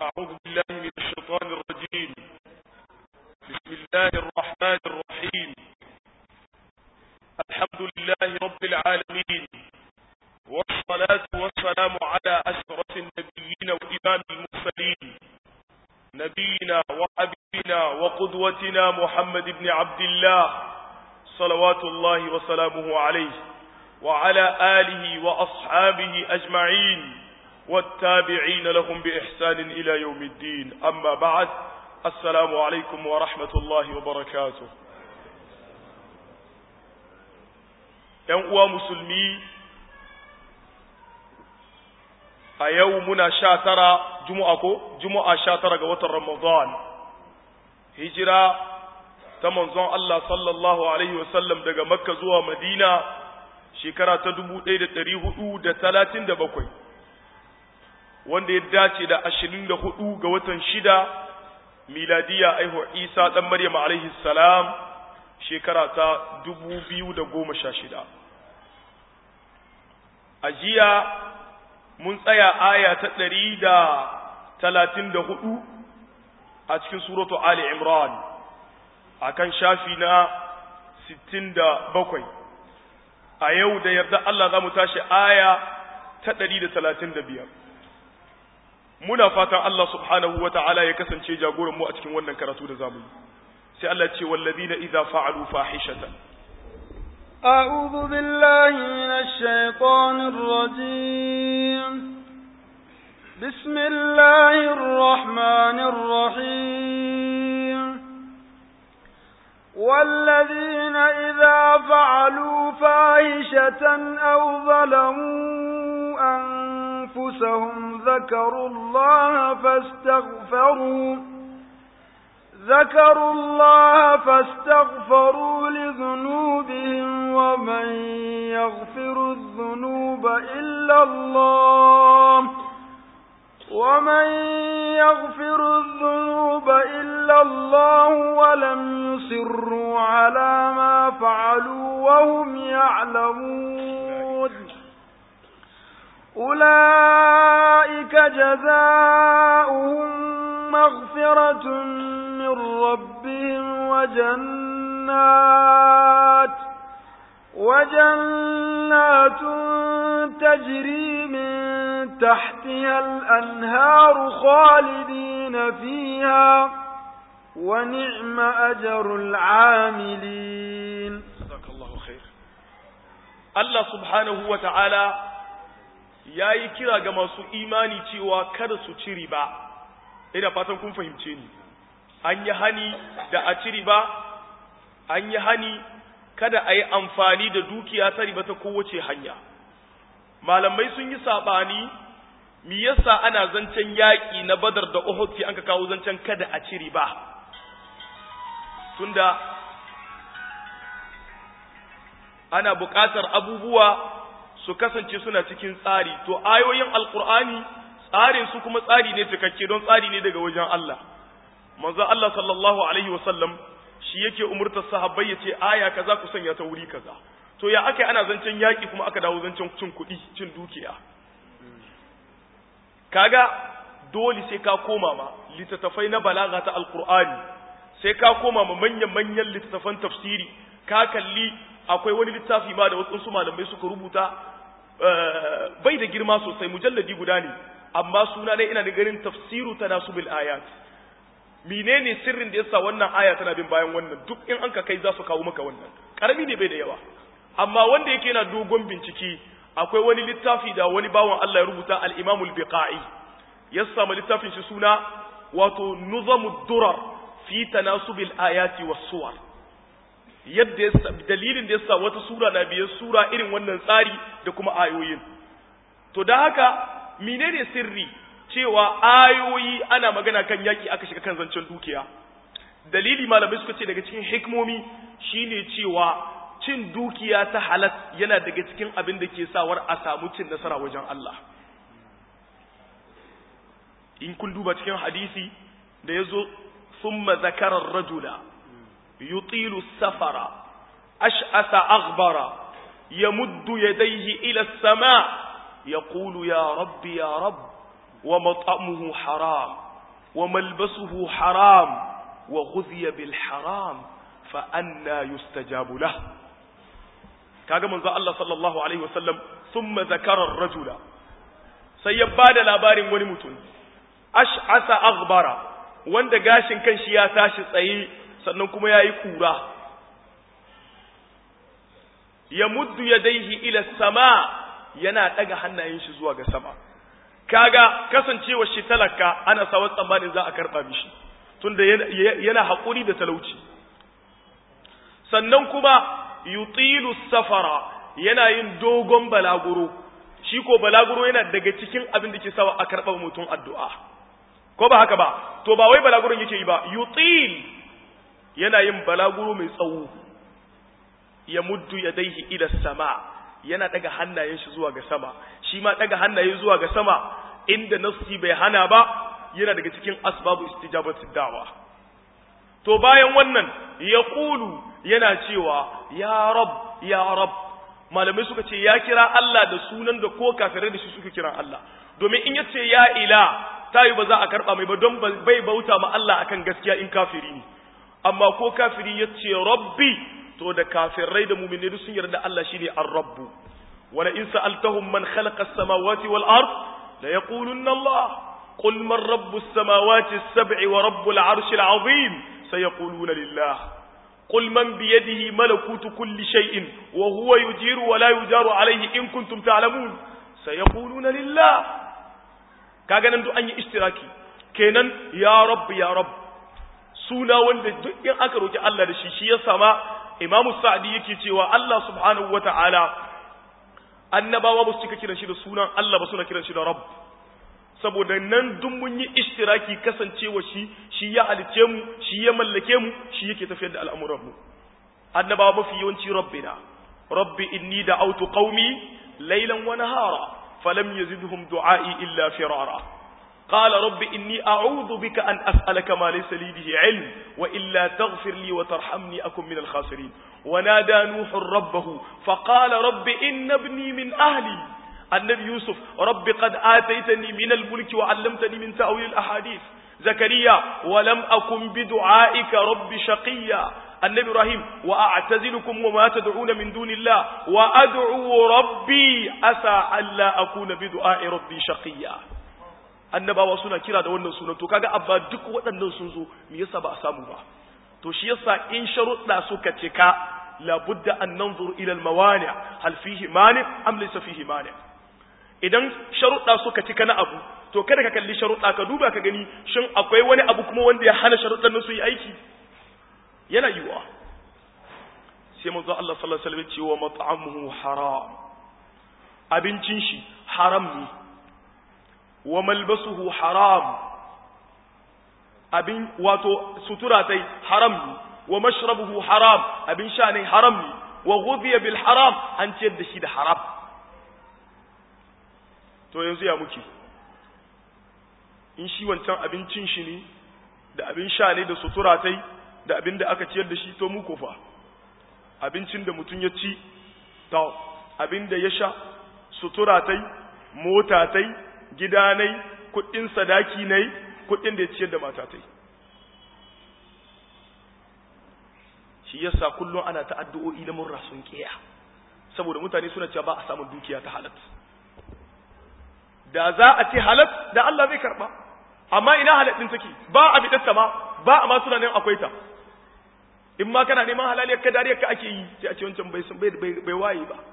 أعوذ بالله من الشيطان الرجيم بسم الله الرحمن الرحيم الحمد لله رب العالمين والصلاة والسلام على أشرف النبيين وإمام المرسلين نبينا وحبيبنا وقدوتنا محمد بن عبد الله صلوات الله وسلامه عليه وعلى آله وأصحابه أجمعين والتابعين لهم بإحسان إلى يوم الدين أما بعد السلام عليكم ورحمة الله وبركاته uwa musulmi a yau muna sha tara juma'a ko juma'a sha tara ga watan ramadan hijira ta manzon Allah sallallahu alaihi wasallam daga makka zuwa madina shekara ta dubu ɗaya da ɗari hudu da talatin da bakwai wanda ya dace da ashirin da hudu ga watan shida miladiya aihuwar isa ɗan maryam alaihi salam shekara ta dubu biyu da goma sha shida a jiya mun tsaya aya ta ɗari da talatin da hudu a cikin suratu ali imran a kan shafi na sittin da bakwai a yau da yarda Allah za mu tashi aya ta ɗari da talatin da biyar muna fatan Allah subhanahu wa ta'ala ya kasance jagoran mu a cikin wannan karatu da zamu yi sai Allah ce wallazina idza fa'alu fahishatan أعوذ بالله من الشيطان الرجيم بسم الله الرحمن الرحيم والذين إذا فعلوا فاحشة أو ظلموا أنفسهم ذكروا الله فاستغفروا ذكروا الله فاستغفروا لذنوبهم ومن يغفر الذنوب إلا الله ومن يغفر الذنوب إلا الله ولم يصروا على ما فعلوا وهم يعلمون أولئك جزاؤهم مغفرة من ربهم وجنات وجنات تجري من تحتها الأنهار خالدين فيها ونعم أجر العاملين صدق الله خير الله سبحانه وتعالى ya yi kira ga masu imani cewa kada su ci riba ina fatan kun fahimce ni an yi hani da a ci riba an yi hani kada a yi amfani da dukiya ta riba ta kowace hanya malamai sun yi saɓani mi yasa ana zancen yaƙi na badar da uhud sai an ka kawo zancen kada a ci riba tunda ana buƙatar abubuwa su kasance suna cikin tsari to ayoyin alkur'ani tsarin su kuma tsari ne cikakke don tsari ne daga wajen Allah manzo Allah sallallahu alaihi wasallam shi yake umurtar sahabbai yace aya kaza ku sanya ta wuri kaza to ya aka ana zancen yaki kuma aka dawo zancen cin kuɗi cin dukiya kaga dole sai ka koma ma littattafai na balaga ta alkur'ani sai ka koma ma manyan manyan littattafan tafsiri ka kalli akwai wani littafi ma da wasu malamai suka rubuta bai da girma sosai mujalladi guda ne amma suna ne ina da ganin tafsiru tanasubil ayat menene sirrin da yasa wannan aya tana bin bayan wannan duk in an ka kai za su kawo maka wannan karami ne bai da yawa amma wanda yake yana dogon bincike akwai wani littafi da wani bawan Allah ya rubuta al-Imam al-Biqai ya samu littafin shi suna wato nuzamud durar fi tanasubil ayati was suwar yadda dalilin da yasa wata sura na biyar sura irin wannan tsari da kuma ayoyin to da haka menene sirri cewa ayoyi ana magana kan yaki aka shiga kan zancen dukiya dalili malamai suka ce daga cikin hikmomi shine cewa cin dukiya ta halat yana daga cikin abin da ke sawar a samu cin nasara wajen Allah in kun duba cikin hadisi da yazo thumma zakara ar-rajula يطيل السفر أشأث أغبر يمد يديه إلى السماء يقول يا رب يا رب ومطعمه حرام wa malbasuhu haram wa ghudhiya bil haram fa anna yustajabu lah kaga manzo Allah sallallahu alaihi wasallam thumma zakara ar-rajula sai ya bada labarin wani mutum ash'asa aghbara wanda gashin kanshi ya tashi tsaye sannan kuma yayi kura ya muddu yadaihi ila sama yana daga hannayen shi zuwa ga sama kaga kasancewa shi talaka ana sawa tsammanin za a karba mishi tunda yana haƙuri da talauci sannan kuma yutilu safara yana yin dogon balaguro shi ko balaguro yana daga cikin abin da ke sawa a karɓar mutum addu'a ko ba haka ba to ba wai balaguron yake yi ba yutil yana yin balaguro mai tsawo ya muddu ya daihi ila sama yana daga hannayen shi zuwa ga sama shi ma daga hannaye zuwa ga sama inda nassi bai hana ba yana daga cikin asbabu istijabati da'wa to bayan wannan ya kulu yana cewa ya rab ya rab malamai suka ce ya kira Allah da sunan da ko kafirai da shi suka kira Allah domin in yace ya ila tayi ba za a karba mai ba don bai bauta ma Allah akan gaskiya in kafiri ne amma ko kafiri yace rabbi to da kafirai da mu'mini duk sun yarda Allah shine ar-rabb wala in sa'altahum man khalaqa as-samawati wal ard la yaqulunna Allah qul man rabbus samawati as-sab'i wa rabbul 'arshil 'azim sayaquluna lillah قل من بيده ملكوت كل شيء وهو يجير ولا يجار عليه إن كنتم تعلمون سيقولون لله kaga nan duk an yi ishtiraki kenan ya rabb ya rabb suna wanda duk in aka roki Allah da shi shi ya sama imamu sa'di yake cewa Allah subhanahu wata'ala annabawa ba su cika kiran shi da sunan Allah ba suna kiran shi da rabb saboda nan duk mun yi ishtiraki kasancewa shi shi ya halice mu shi ya mallake mu shi yake tafiyar da al'amuran mu annabawa mafi yawanci rabbina rabbi inni da'awtu qaumi laylan wa nahara falam yazidhum du'a'i illa firara قال رب إني أعوذ بك أن أسألك ما ليس لي به علم وإلا تغفر لي وترحمني أكن من الخاسرين ونادى نوح ربه فقال رب إن ابني من أهلي النبي يوسف رب قد آتيتني من الملك وعلمتني من تأويل الأحاديث زكريا ولم أكن بدعائك رب شقيا النبي إبراهيم وأعتزلكم وما تدعون من دون الله وأدعو ربي أسى ألا أكون بدعاء ربي شقيا annabawa suna kira da wannan sunan to kaga abba duk waɗannan sun zo me yasa ba a samu ba to shi yasa in sharuɗa suka cika labudda an nanzur ila al-mawani hal fihi mani am laysa fihi mani idan sharuɗa suka cika na abu to kada ka kalli sharuɗa ka duba ka gani shin akwai wani abu kuma wanda ya hana sharuɗan nan su yi aiki yana yiwa sai manzo Allah sallallahu alaihi wasallam ce wa mat'amuhu haram abincin shi haram ne wa malbasuhu haram abin wato sutura tai haram ne wa mashrabuhu haram abin sha ne haram ne wa ghudhiya bil haram an ciyar da shi da haram to yanzu ya muke in shi wancan abincin shi ne da abin sha ne da sutura tai da abin da aka ciyar da shi to mu fa abincin da mutum ya ci to abin da ya sha sutura tai mota tai gidanai kuɗin sadaki nai kuɗin da ya ciyar da matatai shi yasa kullum ana ta addu'o'i da murra sun kiya saboda mutane suna cewa ba a samun dukiya ta halat da za a ce halat da Allah zai karba amma ina halat din take ba a bidatta ma ba a ma suna nan akwai ta in ma kana neman halaliyar ka dariyar ka ake yi sai a ce wancan bai bai bai waye ba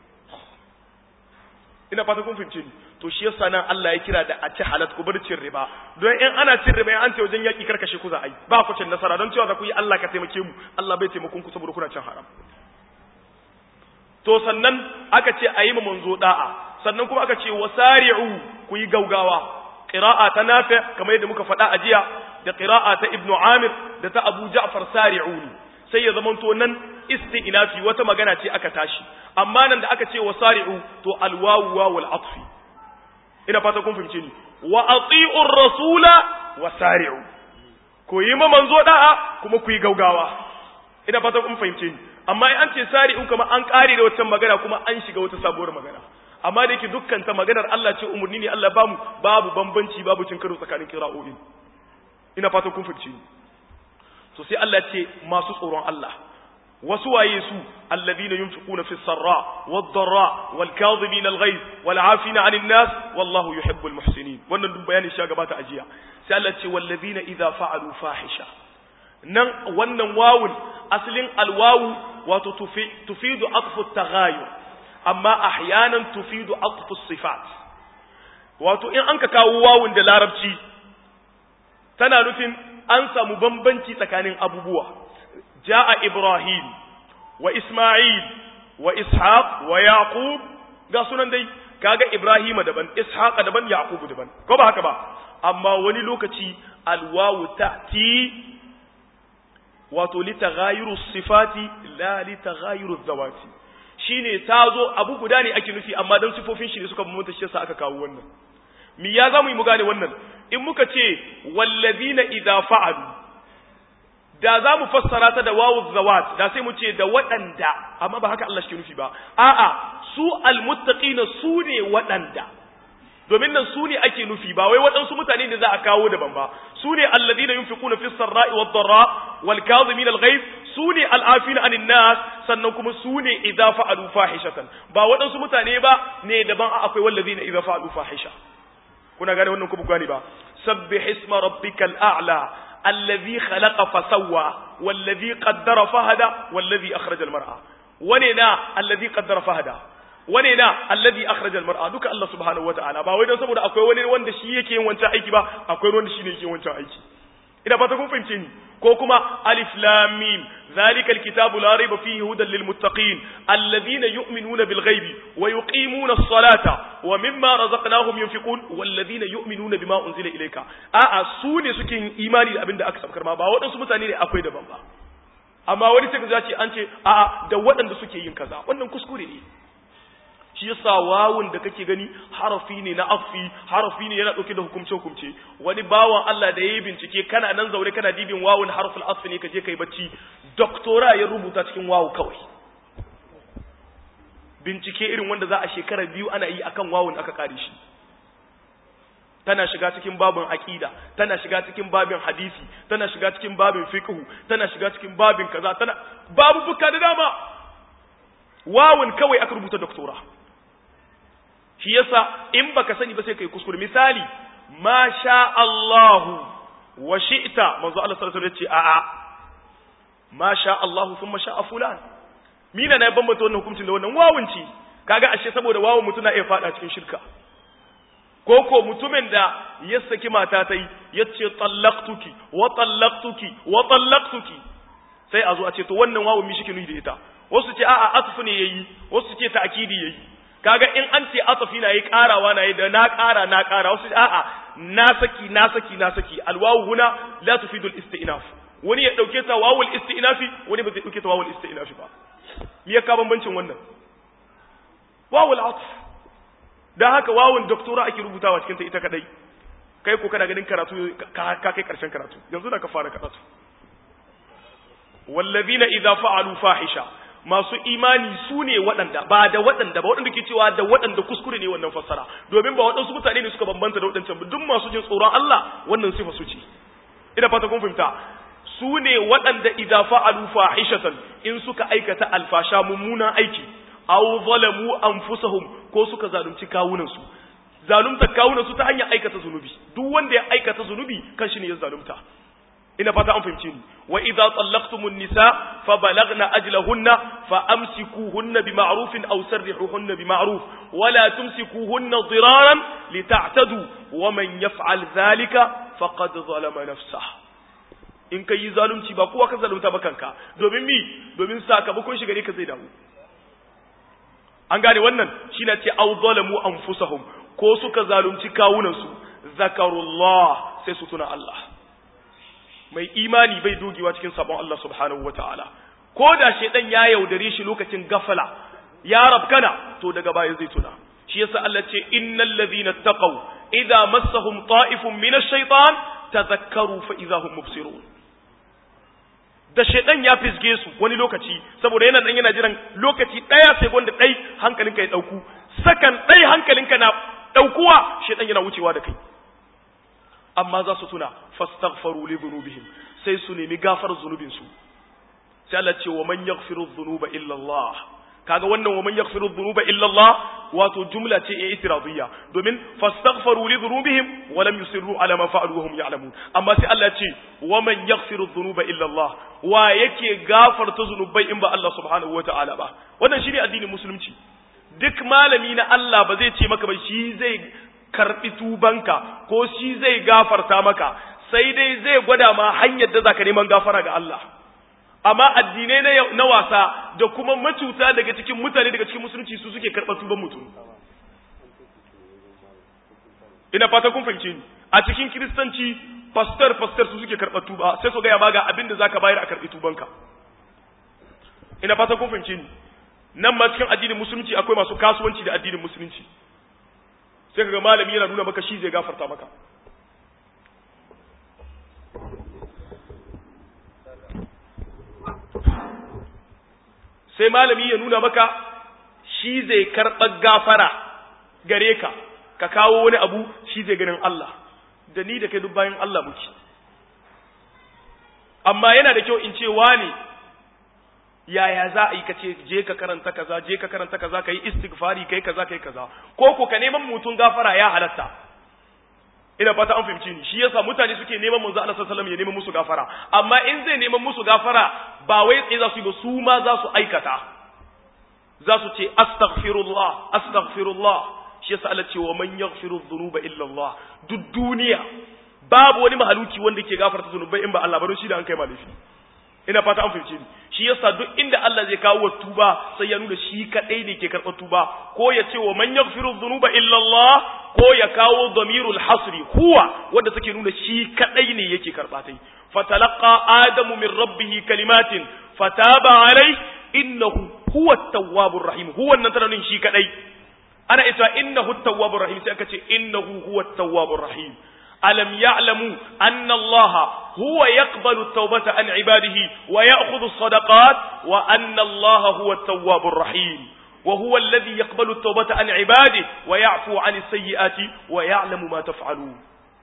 ina fata kun fahimce ni to shi yasa nan Allah ya kira da a ci halat ku bar cin riba don in ana cin riba in an ce wajen yaki karkashe ku za a yi ba ku cin nasara don cewa za ku yi Allah ka taimake mu Allah bai taimakon ku saboda kuna cin haram to sannan aka ce a yi ma manzo da'a sannan kuma aka ce wasari'u ku yi gaugawa qira'a ta nafi kamar yadda muka faɗa a jiya da qira'a ta ibnu amir da ta abu ja'far sari'uni sai ya zamanto nan isti'nafi wata magana ce aka tashi amma nan da aka ce wasari'u to alwawu wawul atfi ina fata kun fahimce ni wa ati'ur rasula wasari'u ko yi ma manzo da'a kuma ku yi gaugawa ina fata kun fahimce ni amma in an ce sari'u kamar an kare da wata magana kuma an shiga wata sabuwar magana amma da yake dukkan ta maganar Allah ce umurni ne Allah bamu babu bambanci babu cin karo tsakanin kira'o'in ina fatan kun fahimci ni to sai Allah ce masu tsoron Allah wasu waye su alladhina yunfiquna fi sarra wad darra wal kadhibina al ghayz wal afina 'anil nas wallahu yuhibbul muhsinin wannan duk bayani shi gabata ajiya sai Allah ce walladhina idza fa'alu fahisha nan wannan wawun asalin alwawu wato tufidu atfu taghayur amma ahyanan tufidu atfu sifat wato in an ka kawo wawun da larabci tana nufin an samu bambanci tsakanin abubuwa ja'a ibrahim wa isma'il wa ishaq wa yaqub ga sunan dai kaga ibrahima daban ishaq daban yaqub daban ko ba haka ba amma wani lokaci alwawu ta'ti wato li taghayuru sifati la li taghayuru zawati shine tazo abu guda ne ake nufi amma dan sifofin shi ne suka bambanta shi yasa aka kawo wannan mi ya zamu yi mu gane wannan in muka ce wallazina idza fa'alu da za mu fassara ta da wawu zawat da sai mu ce da waɗanda amma ba haka Allah shi nufi ba a'a su almuttaqina su ne waɗanda domin nan su ne ake nufi ba wai waɗansu mutane ne za a kawo daban ba su ne alladhina yunfiquna fis sarra'i wad dharra wal kadhimin al ghayz su ne al'afina anin nas sannan kuma su ne idza fa'alu fahishatan ba waɗansu mutane ba ne daban akwai wallazina idza fa'alu fahisha kuna gane wannan kuma gane ba sabbih isma rabbikal a'la alladhi khalaqa fasawwa wallazi qaddara fahada wallazi akhraja al mar'a wane na alladhi qaddara fahada wane na alladhi akhraja al-mar'a duka Allah subhanahu wata'ala ba wai dan saboda akwai wani wanda shi yake yin wancan aiki ba akwai wanda shi ne yake yin wancan aiki ina fata kun fahimce ni ko kuma alif lam mim ذلك الكتاب لا ريب فيه هدى للمتقين الذين يؤمنون بالغيب ويقيمون الصلاة ومما رزقناهم ينفقون والذين يؤمنون بما أنزل إليك آآ سوني سكين إيماني أبن دا أكسب كرما با ودن سمتاني ne akwai daban ba amma wani sai ka ce an ce a'a da waɗanda suke yin kaza wannan kuskure ne shi yasa wawun da kake gani harafi ne na afi harafi ne yana dauke da hukumce hukumce wani bawan Allah da yayi bincike kana nan zaure kana dibin wawun harful asfi ne kaje kai bacci doktora ya rubuta cikin wawu kawai bincike irin wanda za a shekara biyu ana yi akan wawun aka kare shi tana shiga cikin babin aqida tana shiga cikin babin hadisi tana shiga cikin babin fiqh tana shiga cikin babin kaza tana babu buka da dama wawun kawai aka rubuta doktora shi yasa in baka sani ba sai kai kuskure misali ma sha Allahu wa shi'ta manzo Allah sallallahu alaihi wasallam ya ce a'a ma sha Allahu thumma sha'a fulan mina na bambanta wannan hukuncin da wannan wawun ce kaga ashe saboda wawun mutuna iya fada cikin shirka ko ko mutumin da ya saki mata ta yi ya ce tallaqtuki wa tallaqtuki wa tallaqtuki sai a zo a ce to wannan wawun mi shi ke nuni da ita wasu ce a'a atfu ne yayi wasu ce ta'kidi yayi kaga in an ce atfi na yi karawa na yi da na kara na kara wasu ce a'a na saki na saki na saki alwawu huna la tufidu al-istinaf wani ya dauke ta wawul istinafi wani ba zai dauke ta wawul istinafi ba me ya ka bambancin wannan wawul atf dan haka wawun doktora ake rubutawa cikin ta ita kadai kai ko kana ganin karatu ka kai karshen karatu yanzu da ka fara karatu wallazina idza fa'alu fahisha masu imani su ne waɗanda ba da waɗanda ba waɗanda ke cewa da waɗanda kuskure ne wannan fassara domin ba waɗansu mutane ne suka bambanta da waɗancan ba duk masu jin tsoron Allah wannan sifa su ce ina fata kun fahimta su ne waɗanda idza fa'alu fahishatan in suka aikata alfasha mummunan aiki aw zalamu anfusahum ko suka zalunci kawunan su zalunta kawunan su ta hanyar aikata zunubi duk wanda ya aikata zunubi kan shi ne ya zalunta ina fata an fahimce ni wa idza tallaqtumun nisa fa balagna ajlahunna fa amsikuhunna bima'rufin aw sarrihuhunna bima'ruf wa la tumsikuhunna diraran lita'tadu wa man yaf'al dhalika faqad zalama nafsahu in kai zalunci ba kowa ka zalunta ba kanka domin mi domin sakamakon shi gare ka zai dawo an gane wannan shine ce aw zalamu anfusahum ko suka zalunci kawunan su zakarullah sai su tuna Allah mai imani bai dogewa cikin sabon Allah subhanahu wataala ko da shedan ya yaudare shi lokacin gafala ya rabkana to daga baya zai tuna shi yasa Allah ce innal ladhina taqaw idza massahum ta'ifun min ash-shaytan tadhakkaru fa idza hum mubsirun da shedan ya fisge su wani lokaci saboda yana dan yana jiran lokaci daya sai gonda dai hankalinka ya dauku sakan dai hankalinka na daukuwa shedan yana wucewa da kai amma za su tuna fastaghfaru li dhunubihim sai su nemi gafar zunubin su sai Allah ce wa man yaghfiru dhunuba illa Allah kaga wannan wa man yaghfiru dhunuba illa Allah wato jumla ce e itiradiyya domin fastaghfaru li dhunubihim wa lam yusirru ala ma fa'alu wa hum ya'lamun amma sai Allah ce wa man yaghfiru dhunuba illa Allah wa yake gafarta zunubai in ba Allah subhanahu wata'ala ba wannan shine addinin musulunci duk malami na Allah ba zai ce maka ba shi zai karbi tubanka ko shi zai gafarta maka sai dai zai gwada ma hanyar da zaka neman gafara ga Allah amma addinai na wasa da kuma macuta daga cikin mutane daga cikin musulunci su suke karɓar tuban mutum ina fata kun fahimce ni a cikin kiristanci pastor pastor su suke karɓar tuba sai su gaya ma ga abin da zaka bayar a karɓi tubanka ina fata kun fahimce ni nan ma cikin addinin musulunci akwai masu kasuwanci da addinin musulunci sai kaga malami yana nuna maka shi zai gafarta maka sai malami ya nuna maka shi zai karɓar gafara gare ka ka kawo wani abu shi zai ganin Allah da ni da kai duk bayan Allah muke amma yana da kyau in ce wani yaya za a yi ka ce je ka karanta kaza je ka karanta kaza ka yi istighfari kai kaza kai kaza ko ko ka neman mutum gafara ya halatta ina fata an fahimci ni shi yasa mutane suke neman manzo Allah sallallahu alaihi wasallam ya neman musu gafara amma in zai neman musu gafara ba wai tsaye za su yi ba su ma za su aikata za su ce astaghfirullah astaghfirullah shi yasa Allah ce wa man yaghfiru dhunuba illa Allah duk duniya babu wani mahaluki wanda ke gafarta zunubai in ba Allah ba don shi da an kai malafi ina fata an fahimce ni shi yasa duk inda Allah zai kawo tuba sai ya nuna shi kadai ne ke karɓar tuba ko ya ce wa man yaghfiru dhunuba illa Allah ko ya kawo damirul hasri huwa wanda take nuna shi kadai ne yake karɓa tai fatalaqa adamu min rabbih kalimatin fataba alai innahu huwa at-tawwabur rahim huwa nan tana nuna shi kadai ana ita innahu at-tawwabur rahim sai aka ce innahu huwa at-tawwabur rahim ألم يعلموا أن الله هو يقبل التوبة عن عباده ويأخذ الصدقات وأن الله هو التواب الرحيم وهو الذي يقبل التوبة عن عباده ويعفو عن السيئات ويعلم ما تفعلون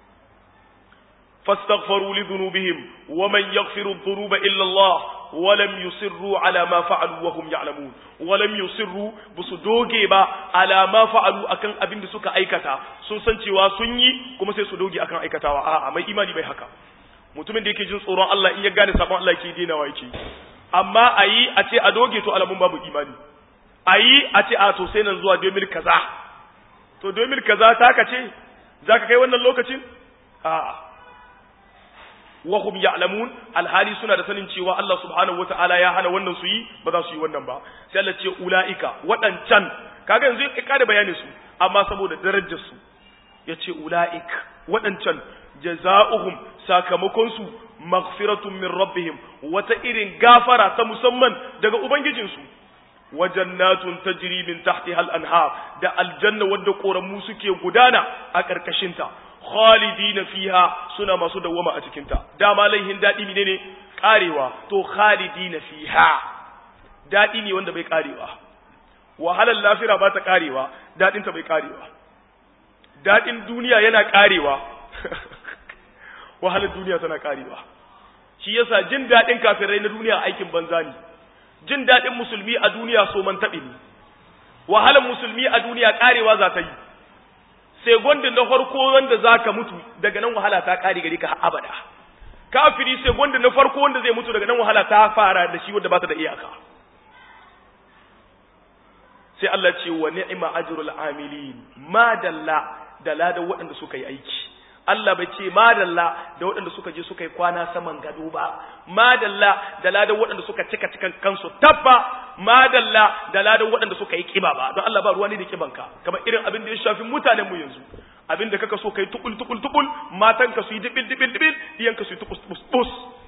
فاستغفروا لذنوبهم ومن يغفر الذنوب إلا الله ولم يصروا على ما فعلوا وهم يعلمون ولم يصروا بسدوغي با على ما فعلوا akan abin da suka aikata sun san cewa sun yi kuma sai su doge akan aikatawa a'a mai imani bai haka mutumin da yake jin tsoron Allah in ya gane sabon Allah yake denawa yake amma ayi a ce a doge to alamun babu imani ayi a ce a to sai nan zuwa 2000 kaza to 2000 kaza ta ka ce zaka kai wannan lokacin a'a wahum ya'lamun alhali suna da sanin cewa Allah subhanahu wata'ala ya hana wannan su yi ba za su yi wannan ba sai Allah ce ulaika wadancan kaga yanzu ya kada bayanin su amma saboda darajar su yace ulaik wadancan jazaohum sakamakon su maghfiratun min rabbihim wata irin gafara ta musamman daga ubangijin su wa jannatun tajri min tahtiha al-anhar da aljanna wadda koramu suke gudana a karkashin ta khalidina fiha suna masu dawwama a cikinta dama laihin daɗi ne ne karewa to khalidina fiha daɗi ne wanda bai karewa wahalar lafira ba ta karewa daɗin ta bai karewa daɗin duniya yana karewa wahalar duniya tana karewa shi yasa jin daɗin kafirai na duniya aikin banza ne jin daɗin musulmi a duniya so man taɓe ne wahalar musulmi a duniya karewa za ta yi sai gwanda na farko wanda za ka mutu daga nan wahala ta ƙari gari ka abada kafiri sai gwanda na farko wanda zai mutu daga nan wahala ta fara da shi wanda ba ta da iyaka sai Allah ce wa ni'ma ajrul amilin ma dalla da ladan waɗanda suka yi aiki Allah bai ce ma dalla da waɗanda suka je suka yi kwana saman gado ba ma dalla da ladan waɗanda suka cika cikan kansu tabba ma dalla da ladan waɗanda suka yi kiba ba don Allah ba ruwa ne da kibanka kamar irin abin da ya shafi mutanen mu yanzu abin da kaka so kai tukul tukul tukul matan ka su yi dibil dibil dibil iyan ka su yi tukus tukus tus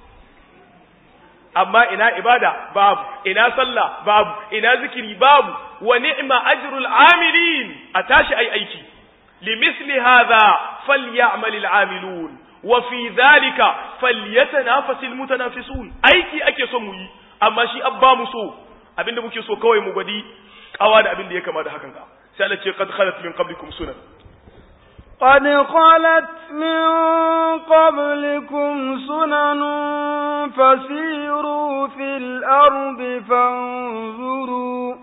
amma ina ibada babu ina sallah babu ina zikiri babu wa ni'ma ajrul amilin a tashi ai aiki limithli hadha falyamal al'amilun wa fi dhalika falyatanafasil mutanafisun aiki ake son mu yi amma shi abba mu so abinda muke so kawai mu gwadi kawa da abinda ya kama da hakan ka sai Allah ce qad khalat min qablikum sunan قد خلت من قبلكم سنن فسيروا في الأرض فانظروا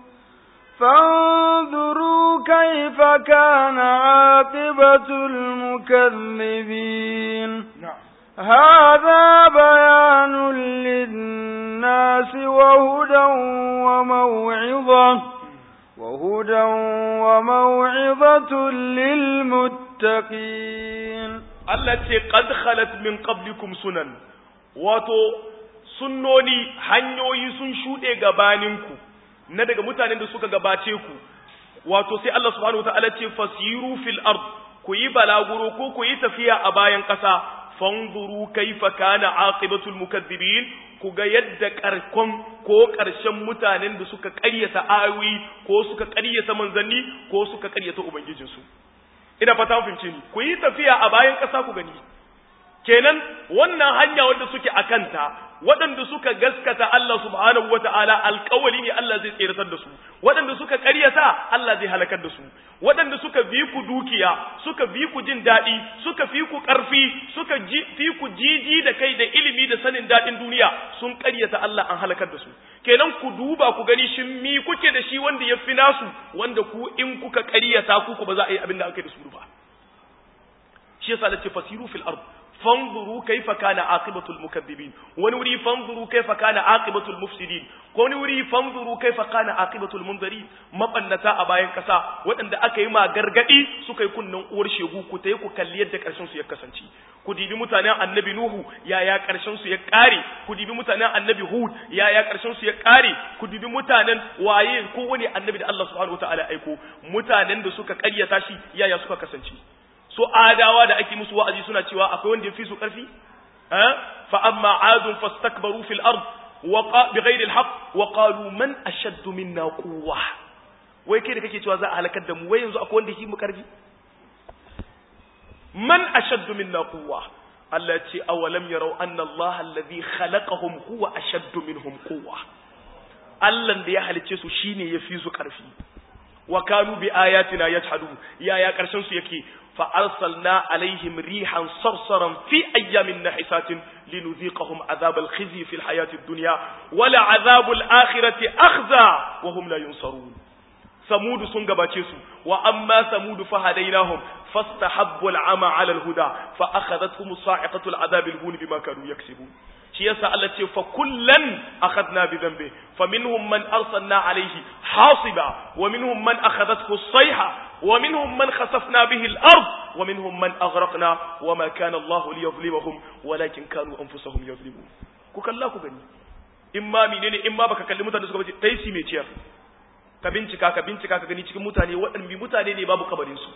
فانظروا كيف كان عاقبة المكذبين هذا بيان للناس وهدى وموعظة وهدى وموعظة للمتقين التي قد خلت من قبلكم سنن wato sunnoni hanyoyi sun shuɗe gabaninku na daga mutanen da suka gabace ku wato sai Allah subhanahu wataala ce fasiru fil ard ku yi balaguro ko ku yi tafiya a bayan ƙasa fanzuru kaifa kana aqibatul mukaththibin ku ga yadda karkon ko ƙarshen mutanen da suka ƙaryata ayoyi ko suka ƙaryata manzanni ko suka ƙaryata ubangijinsu ina fata fahimce ni ku yi tafiya a bayan ƙasa ku gani kenan wannan hanya wanda suke akanta waɗanda suka gaskata Allah subhanahu wata'ala alƙawali ne Allah zai tseratar da su waɗanda suka ƙaryata Allah zai halakar da su waɗanda suka bi ku dukiya suka bi ku jin daɗi suka fi ku ƙarfi suka fi ku jiji da kai da ilimi da sanin daɗin duniya sun ƙaryata Allah an halakar da su kenan ku duba ku gani shin mi kuke da shi wanda ya fi nasu wanda ku in kuka ƙaryata ku ku ba za a yi abin da aka yi da su ba shi yasa da ce fasiru fil ard fanzuru kaifa kana aqibatul mukaththibin wani wuri fanzuru kaifa kana aqibatul mufsidin ko wani wuri fanzuru kaifa kana aqibatul munzirin mabannata a bayan kasa waɗanda aka yi ma gargadi suka yi kunnan uwar shegu ku tayi ku kalli yadda karshen su ya kasance ku dibi mutanen annabi nuhu yaya karshen su ya kare ku dibi mutanen annabi hud yaya karshen su ya kare ku dibi mutanen waye ko wani annabi da Allah subhanahu wataala aiko mutanen da suka karyata shi yaya suka kasance so adawa da ake musu wa'azi suna cewa akwai wanda ya fi su ƙarfi fa amma adun fastakbaru fil ard wa bighayri al haqq wa qalu man ashaddu minna quwwa wai kai da kake cewa za a halakar da mu wai yanzu akwai wanda ya fi mu ƙarfi man ashaddu minna quwwa Allah ya ce awalam yarau anna Allah alladhi khalaqahum huwa ashaddu minhum quwwa Allah da ya halice su shine ya fi su ƙarfi wa kanu bi ayatina yajhadun yaya karshen su yake فأرسلنا عليهم ريحا صرصرا في أيام نحسات لنذيقهم عذاب الخزي في الحياة الدنيا ولعذاب الآخرة أخزى وهم لا ينصرون ثمود سنغباتيسو وأما ثمود فهديناهم فاستحبوا العمى على الهدى فأخذتهم صاعقة العذاب الهون بما كانوا يكسبون shi yasa Allah ce fa kullan akhadna bi dhanbi fa minhum man arsalna alayhi hasiba wa minhum man akhadathu as-sayha wa minhum man khasafna bihi al-ard wa minhum man aghraqna wa ma kana Allah liyadhlimahum walakin kanu anfusahum yadhlimun ku kalla ku gani in ma menene in ma baka kalli mutane suka bace tai si mai ciyar ka bincika ka bincika ka gani cikin mutane waɗanne mutane ne babu kabarin su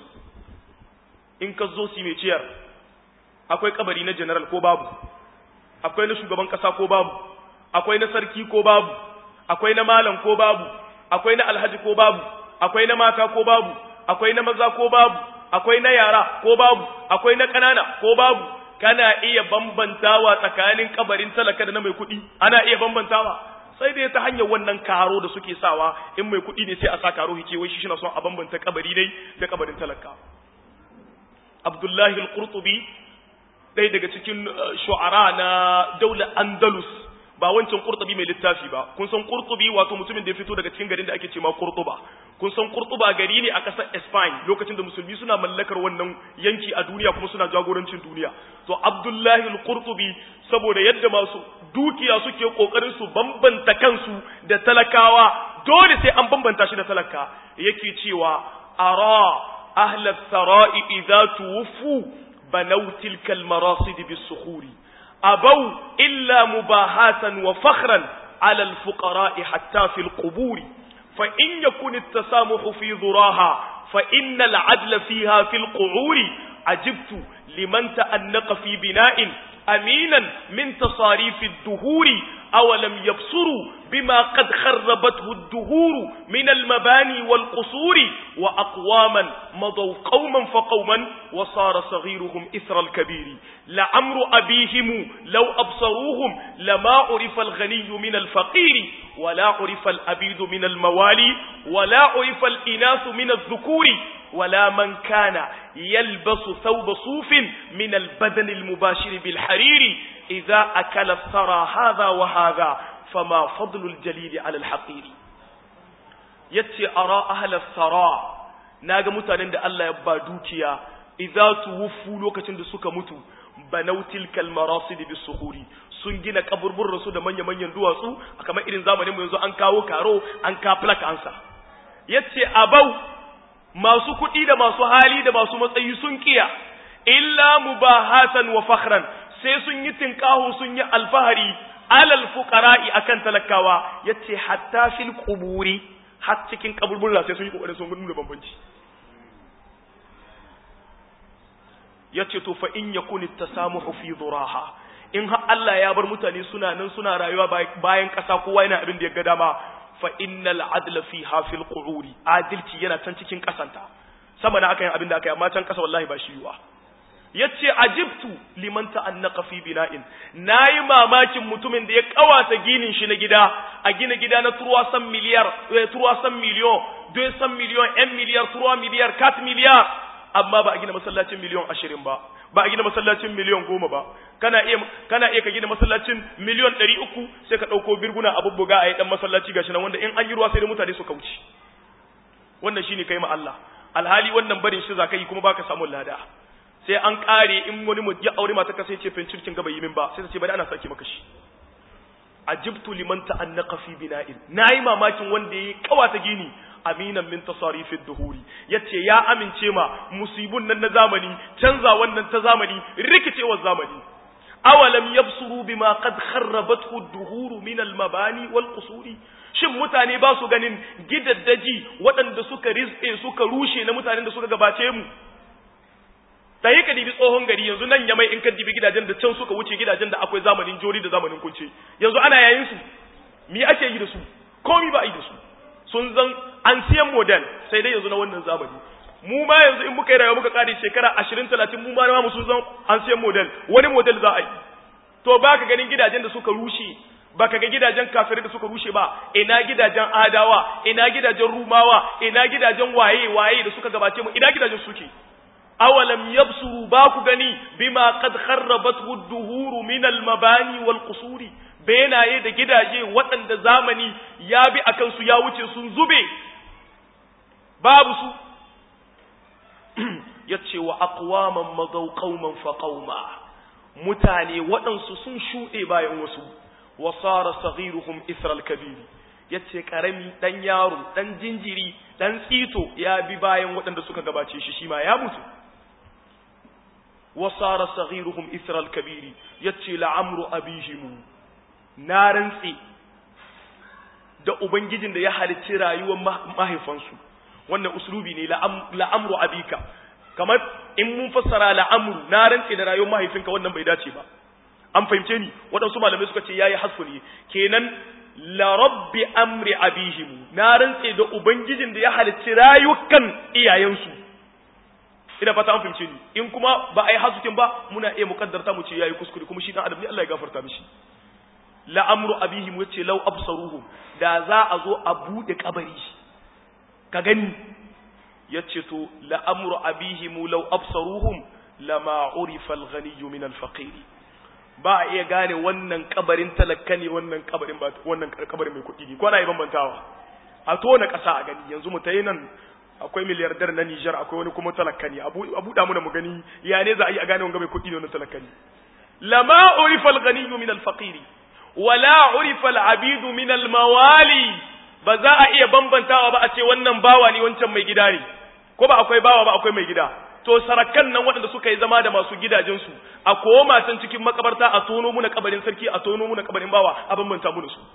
in ka zo si mai ciyar akwai kabari na general ko babu akwai na shugaban kasa ko babu akwai na sarki ko babu akwai na malam ko babu akwai na alhaji ko babu akwai na mata ko babu akwai na maza ko babu akwai na yara ko babu akwai na ƙanana ko babu kana iya bambantawa tsakanin kabarin talaka da na mai kuɗi ana iya bambantawa sai dai ta hanyar wannan karo da suke sawa in mai kuɗi ne sai a sa karo hike wai shi shi na son a bambanta kabari dai da kabarin talaka Abdullahi al-Qurtubi ɗaya daga cikin shu'ara na daular Andalus ba wancan Qurtubi mai littafi ba kun san Qurtubi wato mutumin da ya fito daga cikin garin da ake cewa Qurtuba kun san Qurtuba gari ne a ƙasar Spain lokacin da musulmi suna mallakar wannan yanki a duniya kuma suna jagorancin duniya to Abdullahi al-Qurtubi saboda yadda masu dukiya suke kokarin su bambanta kansu da talakawa dole sai an bambanta shi da talaka yake cewa ara ahla sarai idza tuwfu بنوا تلك المراصد بالصخور أبوا إلا مباهاة وفخرا على الفقراء حتى في القبور فإن يكن التسامح في ذراها فإن العدل فيها في القعور عجبت لمن تأنق في بناء أمينا من تصاريف الدهور أولم يبصروا بما قد خربته الدهور من المباني والقصور وأقواما مضوا قوما فقوما وصار صغيرهم إثر الكبير لعمر أبيهم لو أبصروهم لما عرف الغني من الفقير ولا عرف الأبيد من الموالي ولا عرف الإناث من الذكور wala man kana yalbasu thawba sufin min al-badan al-mubashir bil hariri idza akala thara hadha wa hadha fama fadlu al-jalil ala al-haqiri yace ara ahla thara naga mutanen da Allah ya ba dukiya idza tuwfu lokacin da suka mutu banau tilkal marasid bisuhuri sun gina kaburburran su da manya-manyan duwatsu kamar irin zamanin mu yanzu an kawo karo an ka plak ansa yace abau masu kuɗi da masu hali da masu matsayi sun kiya illa mubahatan wa fakhran sai sun yi tinkahu sun yi alfahari alal fuqara'i akan talakawa yace hatta fil quburi har cikin kaburburra sai sun yi kokarin sun nuna bambanci yace to fa in yakun tasamuhu fi dhuraha in har Allah ya bar mutane suna nan suna rayuwa bayan ƙasa kowa yana abin da ya ga dama fa innal adla fiha fil qu'uri adalci yana can cikin ƙasanta sama na aka yin abin da aka yi amma can ƙasa wallahi ba shi yiwa yace ajibtu liman ta'annaqa fi bina'in nayi mamakin mutumin da ya kawata ginin shi na gida a gina gida na turwa san miliyar turwa san miliyon 200 miliyon 1 miliyar turwa miliyar 4 miliyar amma ba a gina masallacin miliyon 20 ba ba a gina masallacin miliyon 10 ba kana iya kana iya ka gina masallacin miliyon 300 sai ka dauko birguna a bubbuga a yi dan masallaci gashi nan wanda in an yi ruwa sai da mutane su kauce wannan shine kai ma Allah alhali wannan barin shi zaka yi kuma baka samu lada sai an kare in wani mu ya aure mata ka sai ce fincirkin gaba yi min ba sai ta ce bari ana sake maka shi ajibtu liman ta'annaqa fi bina'in nayi mamakin wanda yayi kawata gini aminan min tasarifid duhuri yace ya amince ma musibun nan na zamani canza wannan ta zamani rikicewar zamani awalam yabsuru bima qad kharrabathu ad-duhur min al-mabani wal qusuri shin mutane ba su ganin gidaddaji waɗanda suka rizbe suka rushe na mutanen da suka gabace mu ta yi ka dibi tsohon gari yanzu nan yamai in ka dibi gidajen da can suka wuce gidajen da akwai zamanin jori da zamanin kunce yanzu ana yayin su mi ake yi da su komi ba a yi da su sun zan an siyan model sai dai yanzu na wannan zamani mu ma yanzu in muka yi rayuwa muka kare shekara ashirin talatin mu ma na mu sun zan an siyan model wani model za a yi to ba ka ganin gidajen da suka rushe ba ka ga gidajen kafirai da suka rushe ba ina gidajen adawa ina gidajen rumawa ina gidajen waye waye da suka gabace mu ina gidajen suke awalam yabsuru ba ku gani bima qad kharrabathu ad-duhur min al-mabani wal qusuri benaye da gidaje waɗanda zamani ya bi akan su ya wuce sun zube babu su yace wa aqwaman madaw qauman fa qauma mutane waɗansu sun shuɗe bayan wasu wa sara saghiruhum isra al-kabir yace karami dan yaro dan jinjiri dan tsito ya bi bayan waɗanda suka gabace shi shi ma ya mutu وصار صغيرهم إثر الكبير يتشي لعمر أبيهم نارن سي da ubangijin da ya halicci rayuwar mahaifansu wannan uslubi ne la'amru abika kamar in mun fassara la'amru na rantse da rayuwar mahaifinka wannan bai dace ba an fahimce ni waɗansu malamai suka ce yayi hasfu ne kenan la rabbi amri abihim na rantse da ubangijin da ya halicci rayukan iyayensu ina fata an fahimce ni in kuma ba a yi hasukin ba muna iya mukaddarta mu ce yayi kuskure kuma shi dan adam ne Allah ya gafarta mishi la amru abihim yace law absaruhum da za a zo a bude kabari ka gani yace to la amru abihim law absaruhum lama urifa al-ghani min al-faqir ba a iya gane wannan kabarin talakka ne wannan kabarin ba wannan kabarin mai kuɗi ne ko ana yi bambantawa a tona ƙasa a gani yanzu mu tayi nan akwai miliyardar na Nijar akwai wani kuma talakka ne abu abu da mu da mu gani ya ne za a yi a gane wanga mai kuɗi ne wannan talakka ne lama urifa al-ghani min al-faqir wala urifa al-abid min al-mawali ba za a iya bambantawa ba a ce wannan bawa ne wancan mai gida ne ko ba akwai bawa ba akwai mai gida to sarakan nan waɗanda suka yi zama da masu gidajensu a koma can cikin makabarta a tono muna kabarin sarki a tono muna kabarin bawa a bambanta mu da su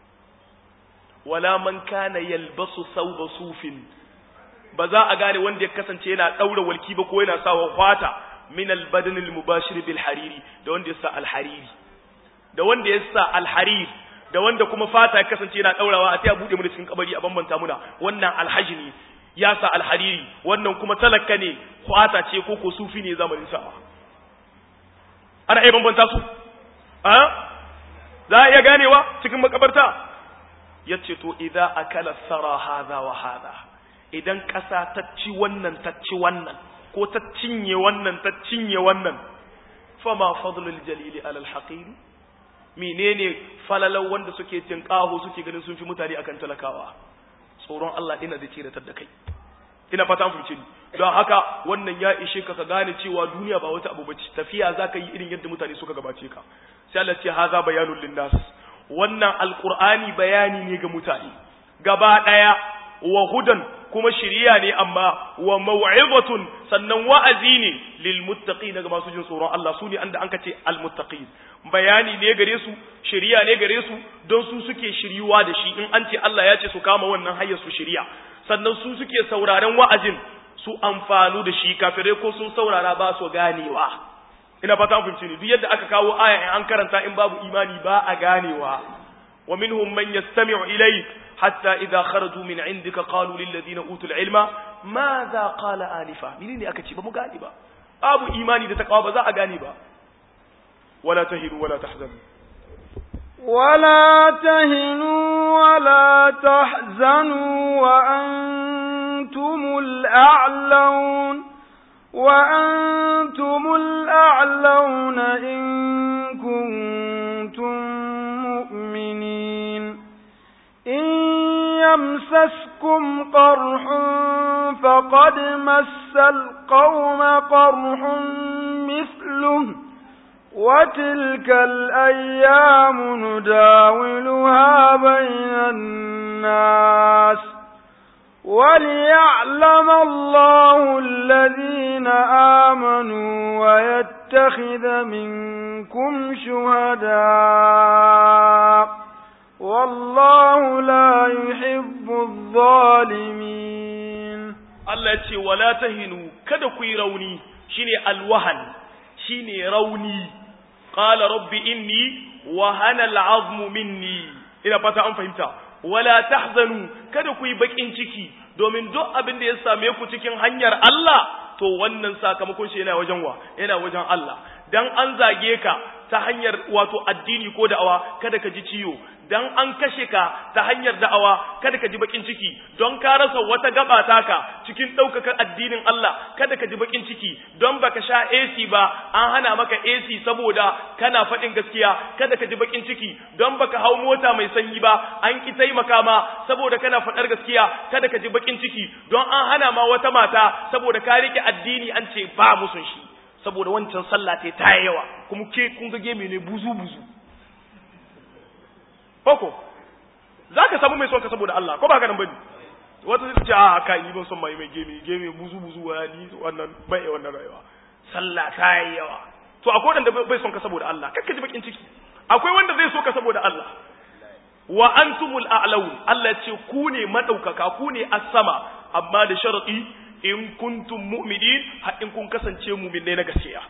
wala man kana yalbasu sauba sufin ba za a gane wanda ya kasance yana daura walki ba ko yana sawa kwata min albadan almubashir bil hariri da wanda ya sa alhariri da wanda ya sa alhariri da wanda kuma fata ya kasance yana daurawa a ta bude mu da cikin kabari a bambanta muna wannan alhaji ne ya sa alhariri wannan kuma talaka ne kwata ce ko ko sufi ne zamanin sa ana iya bambanta su a za a iya ganewa cikin makabarta yace to idza akala sara hadha wa hadha idan ƙasa ta ci wannan ta ci wannan ko ta cinye wannan ta cinye wannan fama fadlul jalili alal haqiri menene falalau wanda suke tinkaho suke ganin sun fi mutane akan talakawa tsoron Allah ina zai tsiratar da kai ina fata an fahimce ni don haka wannan ya ishe ka ka gane cewa duniya ba wata abu bace tafiya zaka yi irin yadda mutane suka gabace ka sai Allah ce haza bayanul linnas wannan alqur'ani bayani ne ga mutane gaba daya wa hudan kuma shiriya ne amma wa mau'izatun sannan wa'azi ne lil muttaqin ga masu jin tsoron Allah su ne anda an kace al muttaqin bayani ne gare su shiriya ne gare su don su suke shiryuwa da shi in an ce Allah ya ce su kama wannan hayar su shiriya sannan su suke sauraren wa'azin su amfanu da shi kafirai ko sun saurara ba su ganewa ina fata an fahimci ni duk yadda aka kawo aya in an karanta in babu imani ba a ganewa wa minhum man yastami'u ilayk hatta idza kharaju min indika qalu lil ladina utul ilma madha qala anifa menene aka ce ba mu gane ba babu imani da takawa ba za a gane ba wala tahinu wala tahzanu ولا تهنوا ولا تحزنوا وأنتم الأعلون وأنتم الأعلون إن كنتم مؤمنين إن يمسسكم قرح فقد مس القوم قرح مثله وتلك الأيام نداولها بين الناس وليعلم الله الذين آمنوا ويتخذ منكم شهداء والله لا يحب الظالمين الله يتي ولا تهنوا kada ku yi rauni shine alwahan shine rauni qala rabbi inni wahana al'azmu minni ina fata an fahimta wala tahzanu kada ku yi bakin ciki domin duk abin da ya same ku cikin hanyar Allah to wannan sakamakon shi yana wajen wa yana wajen Allah dan an zage ka ta hanyar wato addini ko da'awa kada ka ji ciwo dan an kashe ka ta hanyar da'awa kada ka ji bakin ciki don ka rasa wata gaba taka cikin daukakar addinin Allah kada ka ji bakin ciki don baka sha AC ba an hana maka AC saboda kana faɗin gaskiya kada ka ji bakin ciki don baka hau mota mai sanyi ba an ki taimaka ma saboda kana faɗar gaskiya kada ka ji bakin ciki don an hana ma wata mata saboda ka rike addini an ce ba musun shi saboda wancan sallah ta ta yawa kuma ke kun ga geme ne buzu buzu koko za ka samu mai son ka saboda Allah ko ba ka nan bane wata zai ce a kai ni ban son mai mai geme geme buzu buzu wa ni wannan bai wannan rayuwa sallah ta yawa to akwai wanda bai son ka saboda Allah kakka ji bakin ciki akwai wanda zai so ka saboda Allah wa antumul a'laun Allah ce ku ne madaukaka ku ne as-sama amma da sharadi in kuntum mu'minin har in kun kasance mu'minai na gaskiya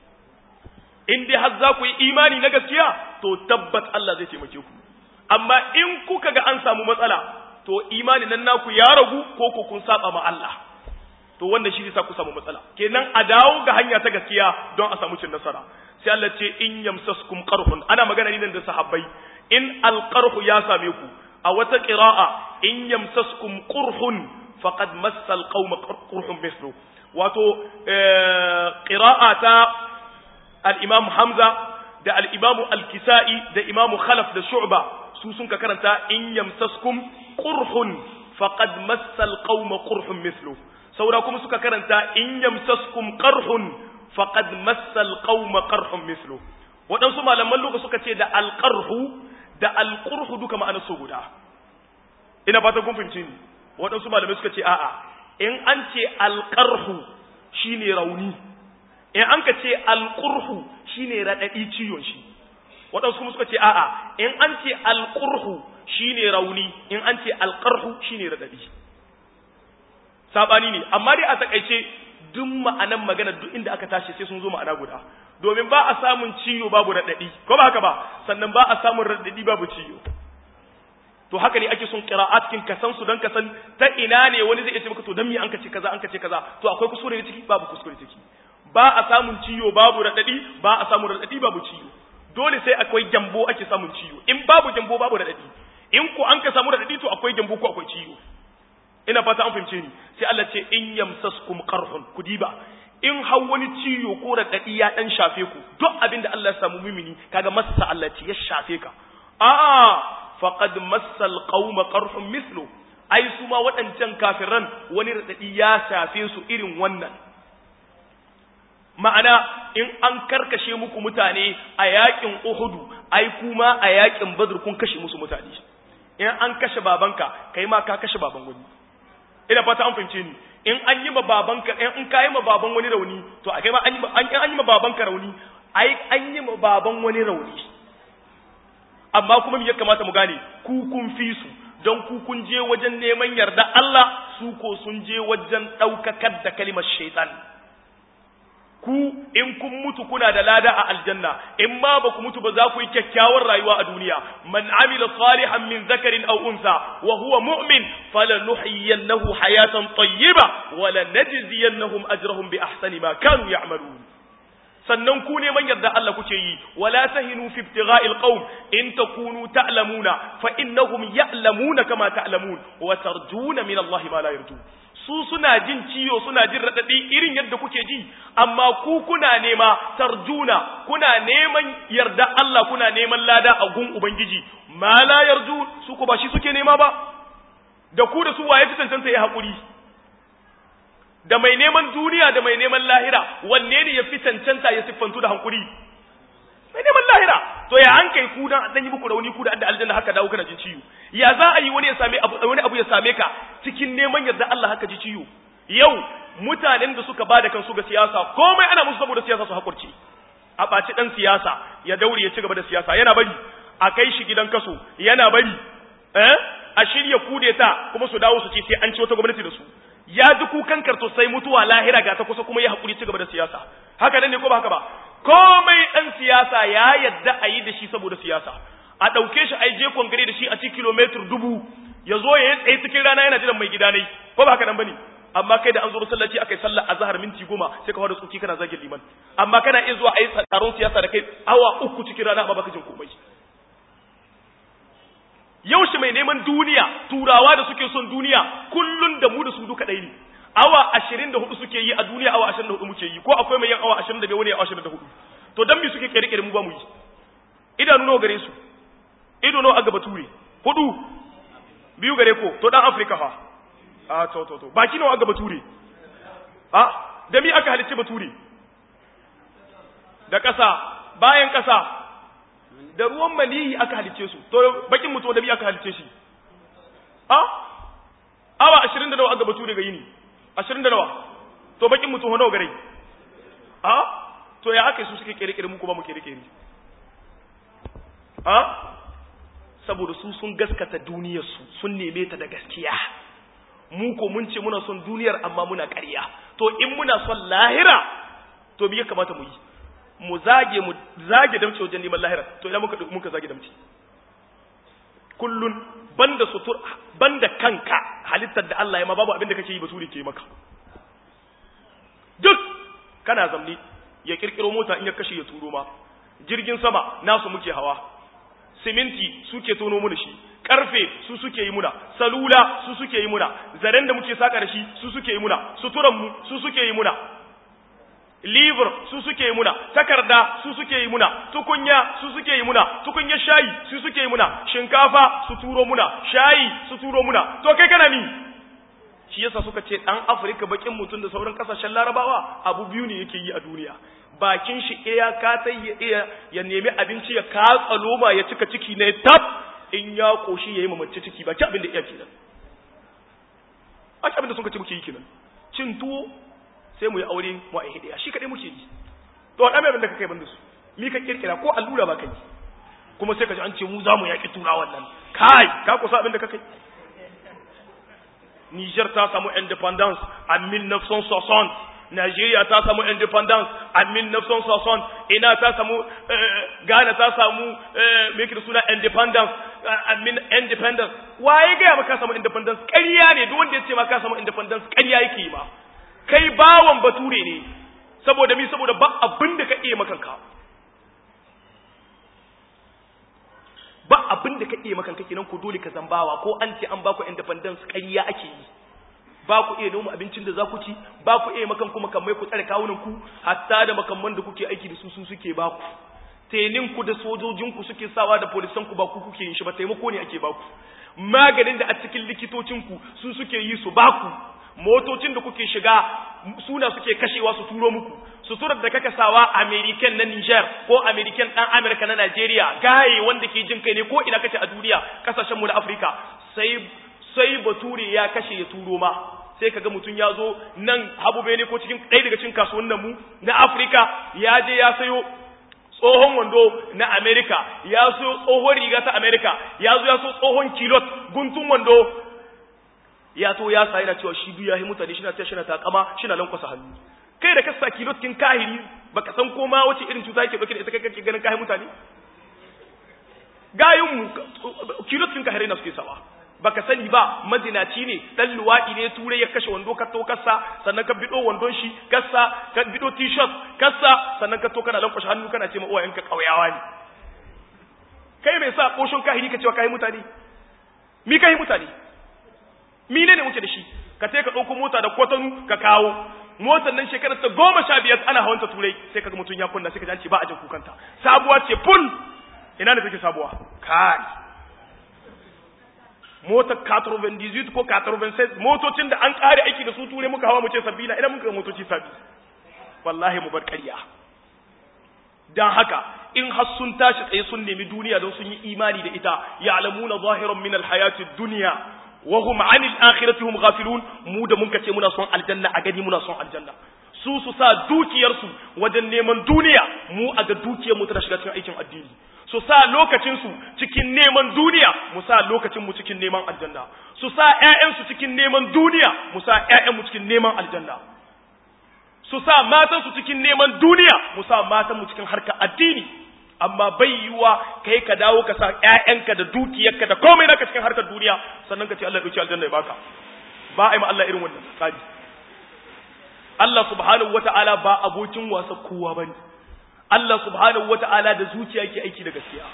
in dai har za ku yi imani na gaskiya to tabbat Allah zai taimake ku amma in kuka ga an samu matsala to imani nan naku ya ragu ko ko kun saba ma Allah to wannan shi zai sa ku samu matsala kenan a dawo ga hanya ta gaskiya don a samu cin nasara sai Allah ce in yamsaskum qarhun ana magana ne da sahabbai in alqarhu ya same ku a wata qira'a in yamsaskum qurhun faqad massa alqawma qurhun mithlu wato qira'a ta al-imam Hamza da al-imam al-Kisa'i da imam Khalaf da Shu'ba su sun ka karanta in yamsaskum qurhun faqad massa alqawma qurhun mithlu saura kuma suka karanta in yamsaskum qarhun faqad massa alqawma qarhun mithlu waɗansu malaman luka suka ce da alqarhu da alqurhu duka ma'anar su guda ina fata kun fahimci ni waɗansu malamai suka ce a'a in an ce alqarhu shine rauni in an ka ce alqurhu shine radadi ciwon shi waɗansu kuma suka ce a'a in an ce alqurhu shine rauni in an ce alqarhu shine radadi sabani ne amma dai a takaice duk ma'anan magana duk inda aka tashi sai sun zo ma'ana guda domin ba a samun ciyo babu radadi ko ba haka ba sannan ba a samun radadi babu ciyo to haka ne ake son qira'at kin ka san su dan ka san ta ina ne wani zai ce maka to dan me an ka ce kaza an ka ce kaza to akwai kuskure ne ciki babu kuskure ciki ba a samun ciyo babu radadi ba a samun radadi babu ciyo dole sai akwai jambo ake samun ciyo in babu jambo babu radadi in ku an ka samu radadi to akwai jambo ko akwai ciyo ina fata an fahimce ni sai Allah ce in yamsaskum qarhun kudiba in har wani ciwo ko radadi ya dan shafe ku duk abin da Allah ya samu mumini kaga massa Allah ce ya shafe ka a'a faqad massal qauma qarhun mithlu ai su ma waɗancan kafiran wani radadi ya shafe su irin wannan ma'ana in an karkashe muku mutane a yakin Uhudu ai kuma a yakin Badr kun kashe musu mutane in an kashe babanka kai ma ka kashe baban wani ina fata an fahimce ni in an yi ma babanka in ka yi ma baban wani rauni to a kai ma an yi an yi ma babanka rauni ai an yi ma baban wani rauni amma kuma me ya kamata mu gane ku kun fi su don ku kun je wajen neman yarda Allah su ko sun je wajen ɗaukakar da kalimar shaitan ku in kun mutu kuna da lada a aljanna in ma ba ku mutu ba za ku yi kyakkyawar rayuwa a duniya man amila salihan min zakarin aw unsa wa huwa mu'min falanuhyiyannahu hayatan tayyiba wa lanajziyannahum ajrahum bi ahsani ma kanu ya'malun sannan ku neman yarda Allah kuke yi wala tahinu fi ibtigha'il qawm in takunu ta'lamuna fa innahum ya'lamuna kama ta'lamun wa tarjuna min Allah ma la yarjun su suna jin ciyo suna jin raɗaɗi irin yadda kuke ji amma ku kuna nema tarjuna kuna neman yarda Allah kuna neman lada a gun ubangiji ma la yarju su ko ba shi suke nema ba da ku da su waye fi cancanta ya haƙuri da mai neman duniya da mai neman lahira wanne ne ya fi cancanta ya siffantu da hankuri mai neman lahira to ya an kai ku dan dan yi muku rauni ku da adda aljanna haka dawo kana jin ciwo ya za a yi wani ya same abu wani abu ya same ka cikin neman yarda Allah haka ji ciwo yau mutanen da suka bada kansu ga siyasa komai ana musu saboda siyasa su hakurci a ɓaci ɗan siyasa ya daure ya ci gaba da siyasa yana bari a kai shi gidan kaso yana bari eh a shirya kudeta kuma su dawo su ce sai an ci wata gwamnati da su ya ji kukan karto sai mutuwa lahira ga ta kusa kuma ya haƙuri ci gaba da siyasa haka nan ne ko ba haka ba komai ɗan siyasa ya yadda a yi da shi saboda siyasa a ɗauke shi a je kongare da shi a ci kilomitar dubu ya zo ya yi tsaye cikin rana yana jiran mai gida ne ko ba haka nan ba ne amma kai da an zo masallaci aka yi sallah a zahar minti goma sai ka fara tsoki kana zagin liman amma kana iya zuwa a yi taron siyasa da kai awa uku cikin rana amma baka jin komai yaushe mai neman duniya turawa da suke son duniya kullun da mu da su duka ɗaya ne awa ashirin da hudu suke yi a duniya awa ashirin da hudu muke yi ko akwai mai yin awa ashirin da biyar wani awa ashirin da hudu to dan me suke kere kere mu ba mu yi idanu nawa gare su ido nawa aga bature hudu biyu gare ko to dan afirka fa a to to to baki nawa aga bature a da mi aka halicci bature da ƙasa bayan ƙasa da ruwan maniyi aka halicce su to bakin mutum da mi aka halicce shi a awa ashirin da nawa aga bature ga yini ashirin da nawa to bakin mutum nawa gare a to ya aka su suke kere-kere mu kuma mu kere-kere a saboda su sun gaskata duniyarsu sun neme ta da gaskiya mu ko mun ce muna son duniyar amma muna ƙarya to in muna son lahira to me ya kamata mu yi mu zage mu zage damce wajen neman lahira to idan muka muka zage damce kullun banda sutur banda kanka halittar da Allah ya ma babu abin da kake yi basuri ke maka duk kana zamni ya kirkiro mota in ya kashe ya turo ma jirgin sama nasu muke hawa siminti suke tono mu da shi karfe su suke yi muna salula su suke yi muna zaren da muke saka da shi su suke yi muna suturan mu su suke yi muna liver su suke yi muna takarda su suke yi muna tukunya su suke yi muna tukunya shayi su suke yi muna shinkafa su turo muna shayi su turo muna to kai kana mi shi yasa suka ce dan Afirka bakin mutum da sauran kasashen Larabawa abu biyu ne yake yi a duniya bakin shi iya ka ta iya ya nemi abinci ya katsa loma ya cika ciki ne tab in ya koshi yayi mamace ciki ba ci abin da iya kenan a ci abin da suka ce muke yi kenan cin tuwo sai mu yi aure mu a hidiya shi kadai muke yi to wadanda abin da kake ban da su mi ka kirkira ko allura ba kai kuma sai ka ji an ce mu za mu yaki turawan nan kai ka kusa abin da kake Niger ta samu independence a 1960 Nigeria ta samu independence a 1960 ina ta samu Ghana ta samu me da suna independence a independence waye ga maka samu independence ƙarya ne duk wanda ya ce maka samu independence ƙarya yake yi ma kai bawan bature ne saboda mi saboda ba abin da ka iya makanka ba abin da ka iya makanka kenan ko dole ka zambawa ko an ce an baku independence ƙarya ake yi ba ku iya noma abincin da za ku ci ba ku iya makan kuma kamar ku tsare kawunan ku hatta da makamman da kuke aiki da su su suke ba ku tenin ku da sojojin ku suke sawa da polisan ku ba ku kuke yin shi ba taimako ne ake ba ku maganin da a cikin likitocin ku su suke yi su ba ku motocin da kuke shiga suna suke kashewa su turo muku suturar da kaka sawa American na Niger ko American dan America na Nigeria gaye wanda ke jin kai ne ko ina kace a duniya kasashen mu na Africa sai sai bature ya kashe ya turo ma sai kaga mutum ya zo nan habube ne ko cikin ɗaya daga cikin kasuwannin mu na Africa ya je ya sayo tsohon wando na America ya so tsohon riga ta America ya zo ya so tsohon kilot guntun wando ya to ya sa yana cewa shi biyu ya yi mutane shi na ta shi na takama shi na lankwasa hannu kai da ka sa kilot kin kahiri baka san koma wace irin cuta yake dauke da ita kai kake ganin kahin mutane gayin mu kilot kin kahiri na suke sawa baka sani ba mazinaci ne dan luwadi ne turai ya kashe wando ka to kassa sannan ka bido wandon shi kassa ka bido t-shirt kassa sannan ka to kana lankwashe hannu kana ce ma uwayenka kauyawa ne kai mai sa koshon kahiri ka cewa kai mutane mi kai mutane mine ne muke da shi ka sai ka ɗauko mota da kwatanu ka kawo motar nan shekarar ta goma sha biyar ana hawan ta turai sai kaga mutum ya kunna sai ka ji ba a jin kukanta sabuwa ce ful ina ne take sabuwa kai motar 98 ko 96 motocin da an kare aiki da su turai muka hawa mu ce sabbi na ina muka motoci sabbi wallahi mu bar ƙarya dan haka in har sun tashi tsaye sun nemi duniya don sun yi imani da ita ya'lamuna zahiran min alhayatid dunya wa hum 'anil akhirati hum ghafilun mu da mun kace muna son aljanna a gani muna son aljanna su su sa dukiyar su wajen neman duniya mu a ga dukiyar mu tana shiga cikin aikin addini su sa lokacin su cikin neman duniya mu sa lokacin mu cikin neman aljanna su sa ƴaƴan su cikin neman duniya mu sa ƴaƴan mu cikin neman aljanna su sa matan su cikin neman duniya mu sa matan mu cikin harkar addini amma bai yiwuwa kai ka dawo ka sa ƴaƴanka da dukiyarka da komai naka cikin harkar duniya sannan ka ce Allah ya dauki aljanna ya baka ba a yi ma Allah irin wannan tsari Allah subhanahu wata'ala ba abokin wasa kowa bane Allah subhanahu wata'ala da zuciya yake aiki da gaskiya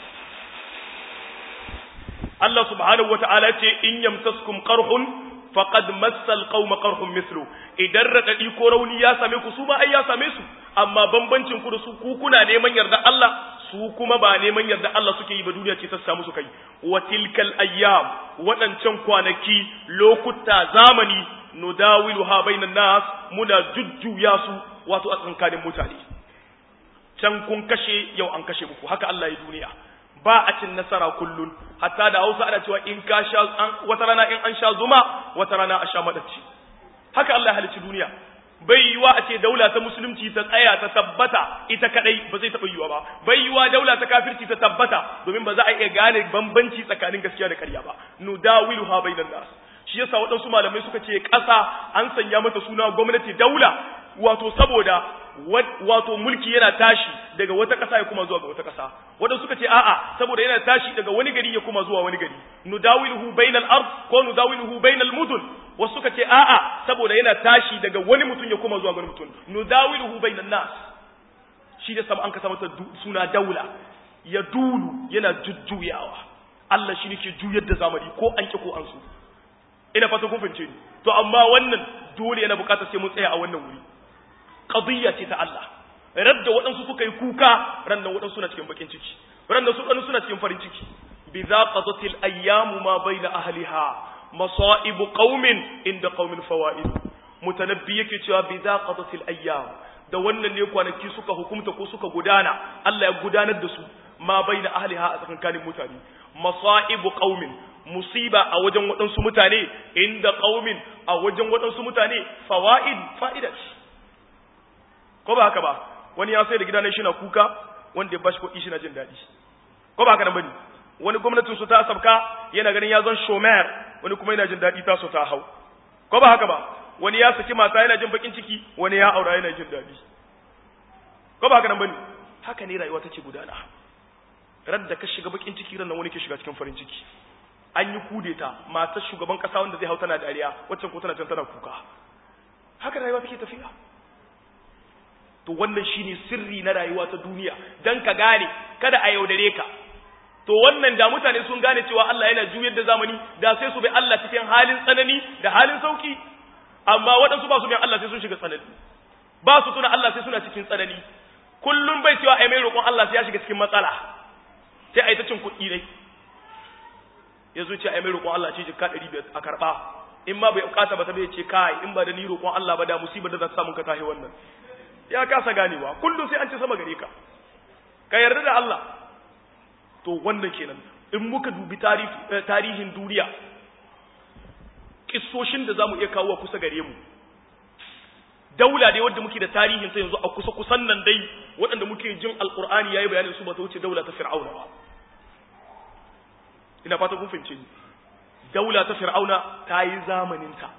Allah subhanahu wata'ala ce in yamsaskum qarhun faqad massal qauma qarhum mithlu idan radadi ko rauni ya same ku su ba ai ya same su amma bambancin ku da su ku kuna neman yarda Allah su kuma ba neman yarda Allah suke yi ba duniya ce ta samu su kai wa tilkal ayyam wadancan kwanaki lokuta zamani nudawiluha bainan nas muna jujjuya su wato a tsankanin mutane can kun kashe yau an kashe muku haka Allah ya duniya ba a cin nasara kullun hatta da Hausa ana cewa in ka sha wata rana in an sha zuma wata rana a sha madacci haka Allah ya halicci duniya bai yiwa a ce daula ta musulunci ta tsaya ta tabbata ita kadai ba zai taɓa yiwa ba bai yiwa daula ta kafirci ta tabbata domin ba za a iya gane bambanci tsakanin gaskiya da ƙarya ba nudawiluha bainan nas shi yasa waɗansu malamai suka ce ƙasa an sanya mata suna gwamnati daula wato saboda wato mulki yana tashi daga wata ƙasa ya kuma zuwa ga wata ƙasa waɗansu suka ce a'a saboda yana tashi daga wani gari ya kuma zuwa wani gari nudawiluhu bainal ard ko nudawiluhu bainal mudun wasu suka ce a'a saboda yana tashi daga wani mutum ya kuma zuwa ga wani mutum nudawiluhu bainan nas shi da sama an kasa mata suna daula ya dulu yana jujjuyawa Allah shi ne ke juyar da zamani ko an ki ko an so ina fata kun fahimce ni to amma wannan dole yana bukatar sai mun tsaya a wannan wuri qadiyya ce ta Allah radda waɗansu suka yi kuka rannan waɗansu suna cikin bakin ciki rannan su waɗansu suna cikin farin ciki bi za qadatil ayyamu ma baina ahliha masaibu qaumin inda qaumin fawaid mutanabbi yake cewa bi za qadatil ayyam da wannan ne kwanaki suka hukumta ko suka gudana Allah ya gudanar da su ma baina ahliha a tsakankanin mutane masaibu qaumin musiba a wajen waɗansu mutane inda qaumin a wajen waɗansu mutane fawaid fa'ida ko ba haka ba wani ya sai da gidanen shi na kuka wanda ya bashi kuɗi shi na jin daɗi ko ba haka nan bane wani gwamnatin su ta sabka yana ganin ya zan shomer wani kuma yana jin daɗi ta so ta hau ko ba haka ba wani ya saki mata yana jin bakin ciki wani ya aura yana jin daɗi ko ba haka nan bane haka ne rayuwa take gudana radda ka shiga bakin ciki ran wani ke shiga cikin farin ciki an yi kudeta matar shugaban kasa wanda zai hau tana dariya waccan ko tana can tana kuka haka rayuwa take tafiya to wannan shine sirri na rayuwa ta duniya dan ka gane kada a yaudare ka to wannan da mutane sun gane cewa Allah yana juyar da zamani da sai su bi Allah cikin halin tsanani da halin sauki amma waɗansu ba su bin Allah sai sun shiga tsanani ba su tuna Allah sai suna cikin tsanani kullum bai cewa ai mai roƙon Allah sai ya shiga cikin matsala sai ai ta cin kuɗi dai ya zo ce ai mai roƙon Allah ce jikka 500 a karɓa in ma bai bukata ba ta bai ce kai in ba da ni roƙon Allah ba da musibar da za ta samu ka tahi wannan ya kasa ganewa kullum sai an ci sama gare ka ka yarda da Allah to wannan kenan in muka dubi tarihin duniya kissoshin da zamu iya kawo kusa gare mu daula dai wadda muke da tarihin ta yanzu a kusa kusan nan dai waɗanda muke jin alqur'ani yayi bayanin su ba ta wuce daula ta fir'auna ba ina fata kun fahimce ni daula ta fir'auna ta yi zamanin ta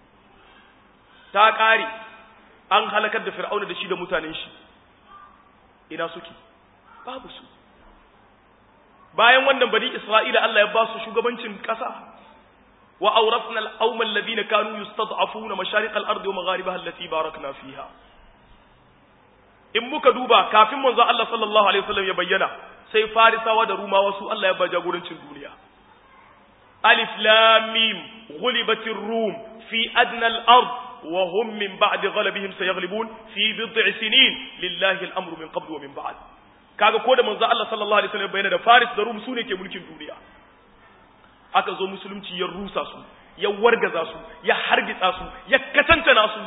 ta kare an halakar da fir'auna da shi da mutanen shi ina suke babu su bayan wannan bani isra'ila Allah ya ba su shugabancin ƙasa wa awrasna al-qawma alladhina kanu yustad'afuna mashaриق al-ard wa magharibaha allati barakna fiha in muka duba kafin manzo Allah sallallahu alaihi wasallam ya bayyana sai farisawa da rumawa su Allah ya ba jagorancin duniya alif lam mim ghulibatir rum fi adna al-ard wa hum min ba'di ghalabihim sayaghlibun fi bid'i sinin lillahi al-amru min qabl wa min ba'd kaga ko da manzo Allah sallallahu alaihi wasallam bayyana da Faris da Rum sune ke mulkin duniya aka zo musulunci ya rusa su ya wargaza su ya hargitsa su ya katantana su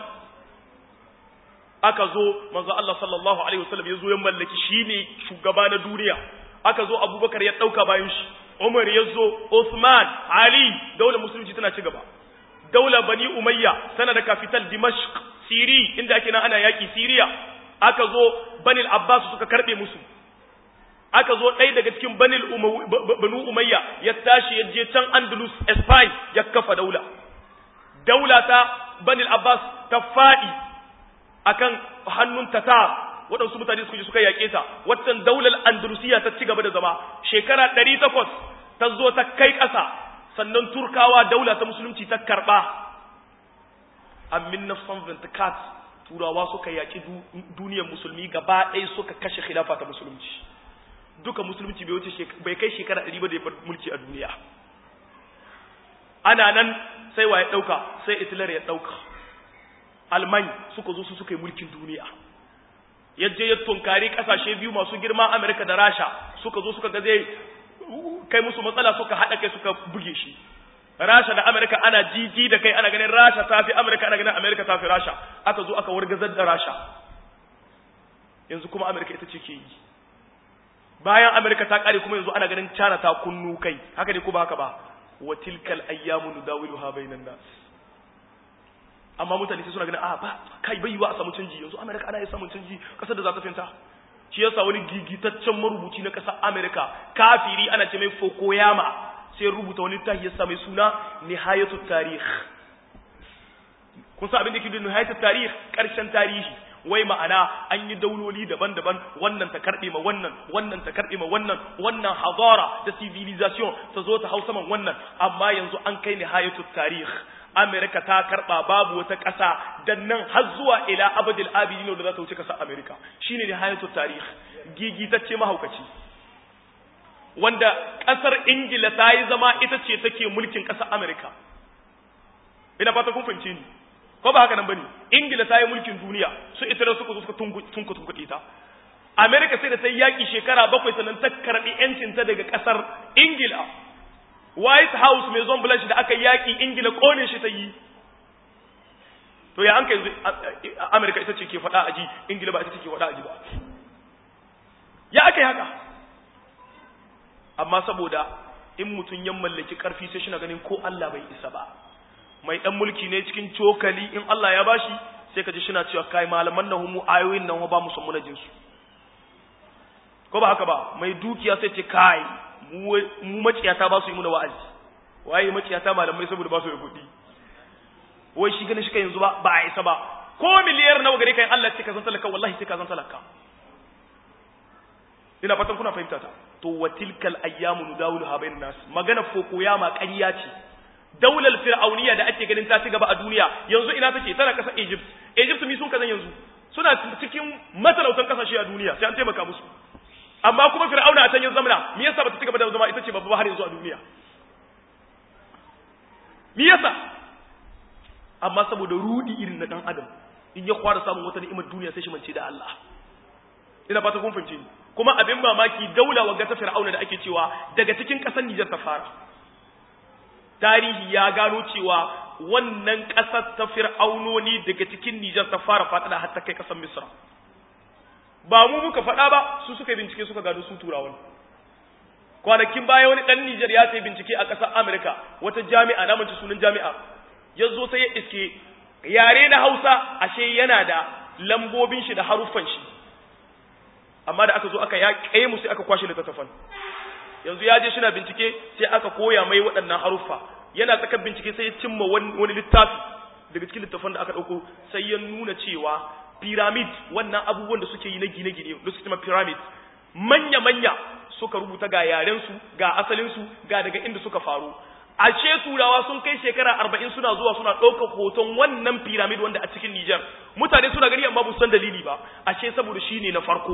aka zo manzo Allah sallallahu alaihi wasallam ya zo ya mallaki shine shugaba na duniya aka zo Abubakar ya dauka bayan shi Umar ya zo Uthman Ali daular musulunci tana ci gaba daular Bani Umayya tana da capital Dimashq Siri inda ake nan ana yaki Syria aka zo Bani Abbas suka karbe musu aka zo ɗaya daga cikin banu umayya ya tashi ya je can andalus spain ya kafa daula daula ta banil abbas ta faɗi akan hannun tatar waɗansu mutane suka je suka yaƙe ta waccan daular andalusiya ta ci gaba da zama shekara ɗari takwas ta zo ta kai ƙasa sannan turkawa daula ta musulunci ta karɓa amin na kat turawa suka yaƙi duniyar musulmi gaba ɗaya suka kashe khilafa ta musulunci duka musulunci bai wuce bai kai shekara ɗari ba da ya bar mulki a duniya ana nan sai wa ya ɗauka sai hitler ya ɗauka alman suka zo su suka yi mulkin duniya yadda ya tunkari ƙasashe biyu masu girma amerika da rasha suka zo suka ga zai kai musu matsala suka haɗa kai suka buge shi rasha da amerika ana jiji da kai ana ganin rasha ta fi amerika ana ganin amerika ta fi rasha aka zo aka wargazar da rasha yanzu kuma amerika ita ce ke yi bayan Amerika ta kare kuma yanzu ana ganin China ta kunnu kai haka ne ko ba haka ba wa tilkal ayyamu nudawiluha bainan nas amma mutane sai suna ganin a ba kai bai yiwa a samu canji yanzu Amerika ana yi samun canji kasar da za ta finta shi yasa wani gigitaccen marubuci na kasar Amerika kafiri ana ce mai Fukuyama sai rubuta wani tahi yasa mai suna nihayatu tarikh kun san abin da yake da nihayatu tarikh karshen tarihi wai ma'ana an yi dauloli daban-daban wannan ta karbe ma wannan wannan ta karbe ma wannan wannan hadara da civilization ta zo ta hau saman wannan amma yanzu an kai nihayatul tarikh Amerika ta karba babu wata ƙasa dan nan har zuwa ila abadil abidin da za ta wuce ƙasar Amerika shine nihayatul tarikh gigitacce mahaukaci wanda ƙasar Ingila ta yi zama ita ce take mulkin ƙasar Amerika ina fata kun fahimce ni ko ba haka nan bane ingila ta yi mulkin duniya su italy suka zo suka tunku tunkuɗe ta america sai da ta yi yaƙi shekara bakwai sannan ta karɓi yancin ta daga ƙasar ingila white house mai zon blanche da aka yaƙi ingila ƙone shi ta yi to ya an kai america ita ce ke faɗa a ji ingila ba ita ce ke faɗa a ji ba ya aka yi haka amma saboda in mutum ya mallaki ƙarfi sai shi na ganin ko allah bai isa ba mai dan mulki ne cikin cokali in Allah ya bashi sai ka ji shi na cewa kai malaman nan mu ayoyin nan ba mu san mu su ko ba haka ba mai dukiya sai ce kai mu maciyata ba su yi mu da wa'azi waye maciyata malamai saboda ba su da kuɗi wai shi ganin shi kai yanzu ba ba a isa ba ko miliyar nawa gare kai Allah ce ka san talaka wallahi sai ka san talaka ina fatan kuna fahimta ta to wa tilkal ayyamu nudawiluha bainan nas magana fokoya ma ƙarya ce daular fir'auniya da ake ganin ta ci gaba a duniya yanzu ina take tana kasar Egypt Egypt mi sun kazan yanzu suna cikin matalautan kasashe a duniya sai an taimaka musu amma kuma fir'auna a can yin zamana me yasa bata ci gaba da zama ita ce babba har yanzu a duniya me yasa amma saboda rudi irin na dan adam in ya kwara samun wata ni'imar duniya sai shi mance da Allah ina fata kun fahimce ni kuma abin mamaki daula wagga ta fir'auna da ake cewa daga cikin ƙasar Nijar ta fara tarihi ya gano cewa wannan ƙasar ta fir'aunoni daga cikin Nijar ta fara faɗaɗa har ta kai ƙasar Misra ba mu muka faɗa ba su suka bincike suka gano su turawan kwanakin baya wani ɗan Nijar ya sai bincike a ƙasar Amurka wata jami'a na mace sunan jami'a ya zo sai ya iske yare na Hausa ashe yana da lambobin shi da haruffan shi amma da aka zo aka ya kai mu sai aka kwashe littattafan yanzu ya je shi na bincike sai aka koya mai waɗannan haruffa yana tsakar bincike sai ya cimma wani littafi daga cikin littattafan da aka ɗauko sai ya nuna cewa pyramid wannan abubuwan da suke yi na gine-gine da suke pyramid manya-manya suka rubuta ga yarensu ga asalinsu ga daga inda suka faru ashe turawa sun kai shekara arba'in suna zuwa suna ɗaukar hoton wannan pyramid wanda a cikin Nijar mutane suna gani amma ba san dalili ba ashe saboda shi ne na farko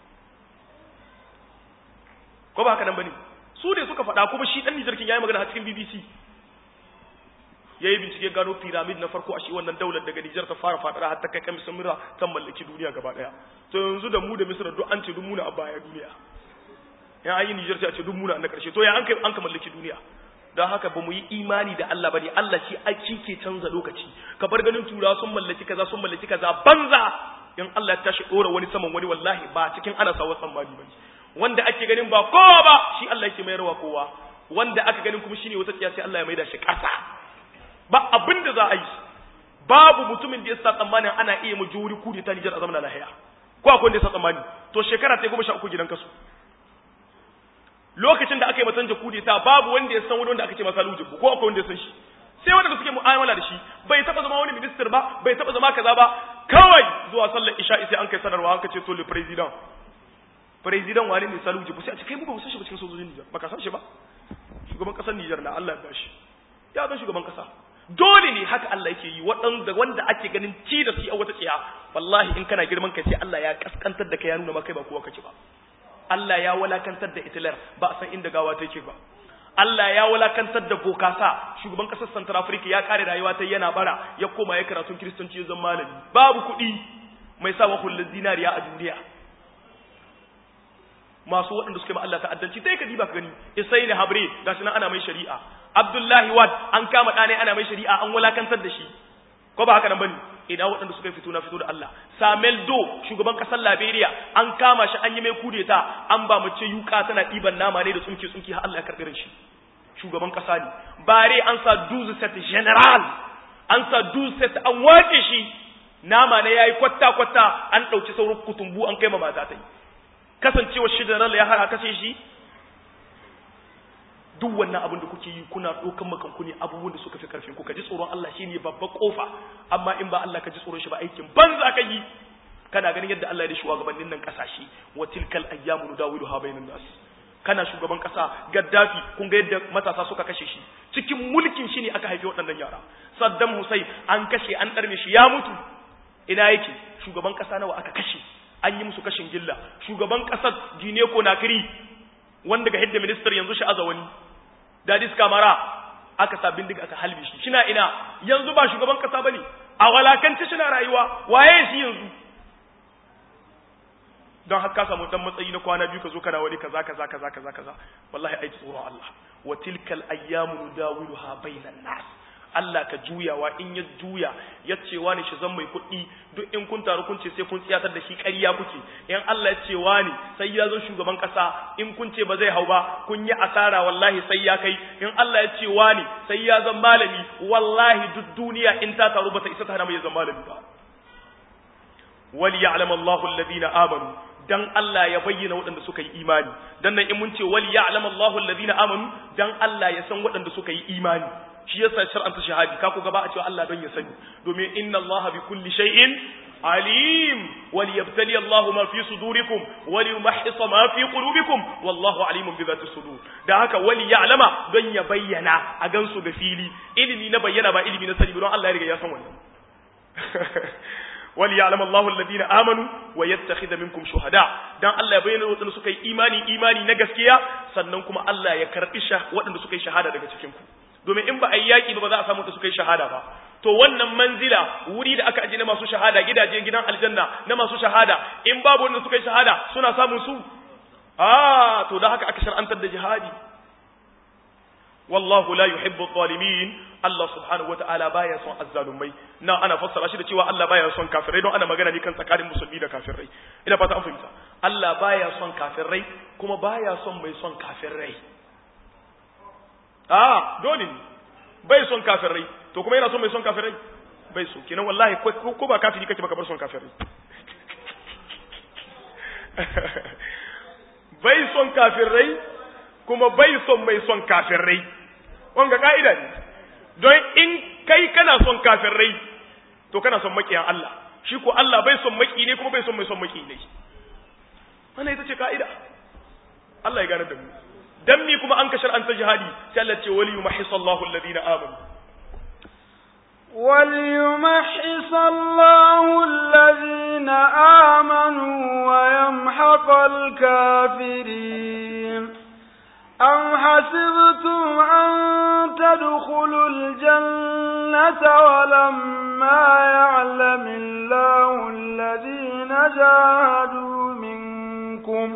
ko ba haka nan bane su ne suka faɗa kuma shi ɗan Nijar kin yayi magana a cikin BBC yayi bincike gano pyramid na farko a shi wannan daular daga Nijar ta fara fadara har ta kai kan Misra ta mallaki duniya gaba daya to yanzu da mu da Misra duk an ce duk muna a baya duniya ya ayi Nijar sai a ce duk muna na karshe to ya an kai an ka mallaki duniya don haka ba mu yi imani da Allah ba ne Allah shi aiki ke canza lokaci ka bar ganin turawa sun mallaki kaza sun mallaki kaza banza in Allah ya tashi dora wani saman wani wallahi ba cikin ana sawa tsammani ba wanda ake ganin ba kowa ba shi Allah yake mayarwa kowa wanda aka ganin kuma shine wata tsiya sai Allah ya maida shi kasa ba abin da za a yi babu mutumin da ya sa tsammanin ana iya mu juri kudi ta Nijar a zamanin lahiya ko akwai wanda ya sa tsammani to shekara ta goma sha uku gidan kasu lokacin da aka yi matan jakudi ta babu wanda ya san wani wanda aka ce masa lujibu ko akwai wanda ya san shi sai wanda suke mu'amala da shi bai taba zama wani minister ba bai taba zama kaza ba kawai zuwa sallar isha sai an kai sanarwa an kace to le president president wani ne salu jibu sai a ce kai mu ba mu san shi ba cikin sojojin Nijar baka san shi ba shugaban kasar Nijar na Allah ya bashi ya zan shugaban kasa dole ne haka Allah yake yi waɗanda wanda ake ganin ci da su a wata tsiya wallahi in kana girman kai sai Allah ya kaskantar da kai ya nuna maka ba kowa kake ba Allah ya walakantar da Hitler ba a san inda gawa take ba Allah ya walakantar da Bokasa shugaban kasar Central Africa ya kare rayuwa ta yana bara ya koma ya karatun Kiristanci ya zama malami babu kuɗi mai sa wa zinariya a duniya masu waɗanda suke ma Allah ta'addanci sai ka diba ka gani Isaini Habre gashi nan ana mai shari'a Abdullahi Wad an kama ɗane ana mai shari'a an walakantar da shi ko ba haka nan bane ina waɗanda suka fito na fito da Allah Samuel Do shugaban ƙasar Liberia an kama shi an yi mai kudeta an ba mace yuka tana ɗiban nama ne da tsumke tsumke har Allah ya karɓi shi shugaban ƙasa ne bare an sa duzu set general an sa duzu set an wace shi nama ne yayi kwatta kwatta an ɗauki sauran kutumbu an kai ma mata ta yi kasancewar shi general ya hara kashe shi duk wannan abin da kuke yi kuna ɗaukan makanku ne abubuwan da suka fi karfin ku ka ji tsoron Allah shi ne babbar kofa amma in ba Allah ka ji tsoron shi ba aikin banza ka yi kana ganin yadda Allah ya da shugabannin nan kasashe wa tilkal ayyamu nudawiluha bainan nas kana shugaban kasa Gaddafi kun ga yadda matasa suka kashe shi cikin mulkin shi ne aka haife waɗannan yara Saddam Hussein an kashe an ɗarme shi ya mutu ina yake shugaban kasa nawa aka kashe an yi musu kashin gilla shugaban kasar Guinea Conakry wanda ga hidda minister yanzu shi azawani dadis kamara aka sa bindiga aka halbe shi shina ina yanzu ba shugaban kasa bane a walakance shina rayuwa waye shi yanzu don haka samu dan matsayi na kwana biyu ka zo kana wani kaza kaza kaza kaza kaza wallahi ai tsoron Allah wa tilkal ayyamu nudawiluha bainan nas Allah ka juyawa in ya juya ya ce wani shi zan mai kuɗi duk in kun taru kun ce sai kun tsiyatar da shi ƙarya kuke in Allah ya ce wani sai ya zo shugaban ƙasa in kun ce ba zai hau ba kun yi asara wallahi sai ya kai in Allah ya ce wani sai ya zan malami wallahi duk duniya in ta taru ba ta isa ta hana mai zan malami ba wal ya'lam Allahu alladhina amanu dan Allah ya bayyana waɗanda suka yi imani dan nan in mun ce wal ya'lam Allahu alladhina amanu dan Allah ya san waɗanda suka yi imani shi yasa shar'anta shahadi ka ku gaba a cewa Allah don ya sani domin inna Allah bi kulli shay'in alim wal yabtali Allah ma fi sudurikum wal yumahhisa ma fi qulubikum wallahu alimun bi dhati sudur da haka wali ya'lama don ya bayyana a gansu da fili ilimi na bayyana ba ilimi na sani don Allah ya riga ya san wannan wal ya'lam Allahu alladhina amanu wa yattakhidha minkum shuhada dan Allah ya bayyana wadanda suka yi imani imani na gaskiya sannan kuma Allah ya karbi sha wadanda suka yi shahada daga cikin ku domin in ba a yi yaƙi ba ba za a samu da suka yi shahada ba to wannan manzila wuri da aka aje na masu shahada gidaje gidan aljanna na masu shahada in babu wanda suka yi shahada suna samun su ah to da haka aka shar'antar da jihadi wallahu la yuhibbu adh-dhalimin Allah subhanahu wata'ala baya son azzalumai na ana fassara shi da cewa Allah baya son kafirai don ana magana ne kan tsakanin musulmi da kafirai ina fata an fahimta Allah baya son kafirai kuma baya son mai son kafirai ah dole ne bai son kafirai to kuma yana son mai son kafirai bai so kenan wallahi ko ba kafiri kake baka bar son kafirai bai son kafirai kuma bai son mai son kafirai wanga ka'ida ne don in kai kana son kafirai to kana son makiyan Allah shi ko Allah bai son maki ne kuma bai son mai son maki ne wannan ita ce ka'ida Allah ya gane da mu dan mi kuma an kashar an ta jihadi sai Allah ce wali yumahhis Allahu alladhina amanu وليمحص الله الذين آمنوا ويمحق الكافرين أم حسبتم أن تدخلوا الجنة ولما يعلم الله الذين جاهدوا منكم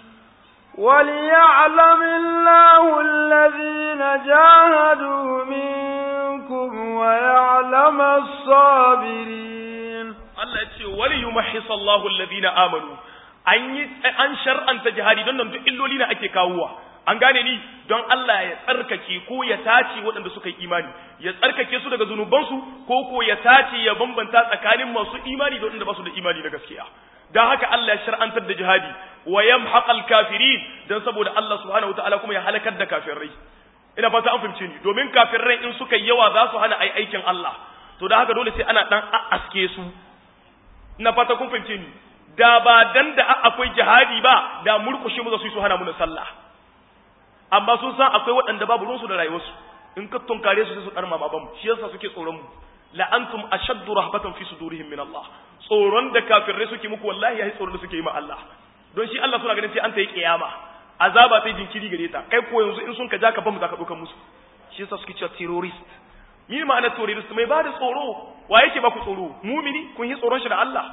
وليعلم الله الذين جاهدوا منكم ويعلم الصابرين الله يتشي وليمحص الله الذين آمنوا an shar'anta jihadi don nan duk illoli na ake kawowa an gane ni don Allah ya tsarkake ko ya tace waɗanda suka yi imani ya tsarkake su daga zunubansu ko ko ya tace ya bambanta tsakanin masu imani da waɗanda ba su da imani na gaskiya don haka Allah ya shar'antar da jihadi wa yamhaqal kafirin dan saboda Allah subhanahu wataala kuma ya halakar da kafirai ina fata an fahimce ni domin kafirai in suka yawa za su hana ai aikin Allah to da haka dole sai ana dan aske su ina fata kun fahimce ni da ba dan da akwai jihadi ba da murkushe mu za su yi su hana mu sallah amma sun san akwai waɗanda babu ruwansu da rayuwarsu in ka tunkare su sai su ɗarma baban shi yasa suke tsoron mu la antum ashaddu rahbatan fi sudurihim min Allah tsoron da kafirai suke muku wallahi yayi tsoron da suke yi ma Allah don shi Allah suna ganin sai an ta yi kiyama azaba sai jinkiri gare ta kai ko yanzu in sun ka ja ka bamu zaka dukan musu shi yasa suke cewa terrorist ni ma'ana terrorist mai ba da tsoro wa yake ba ku tsoro mumini kun yi tsoron shi da Allah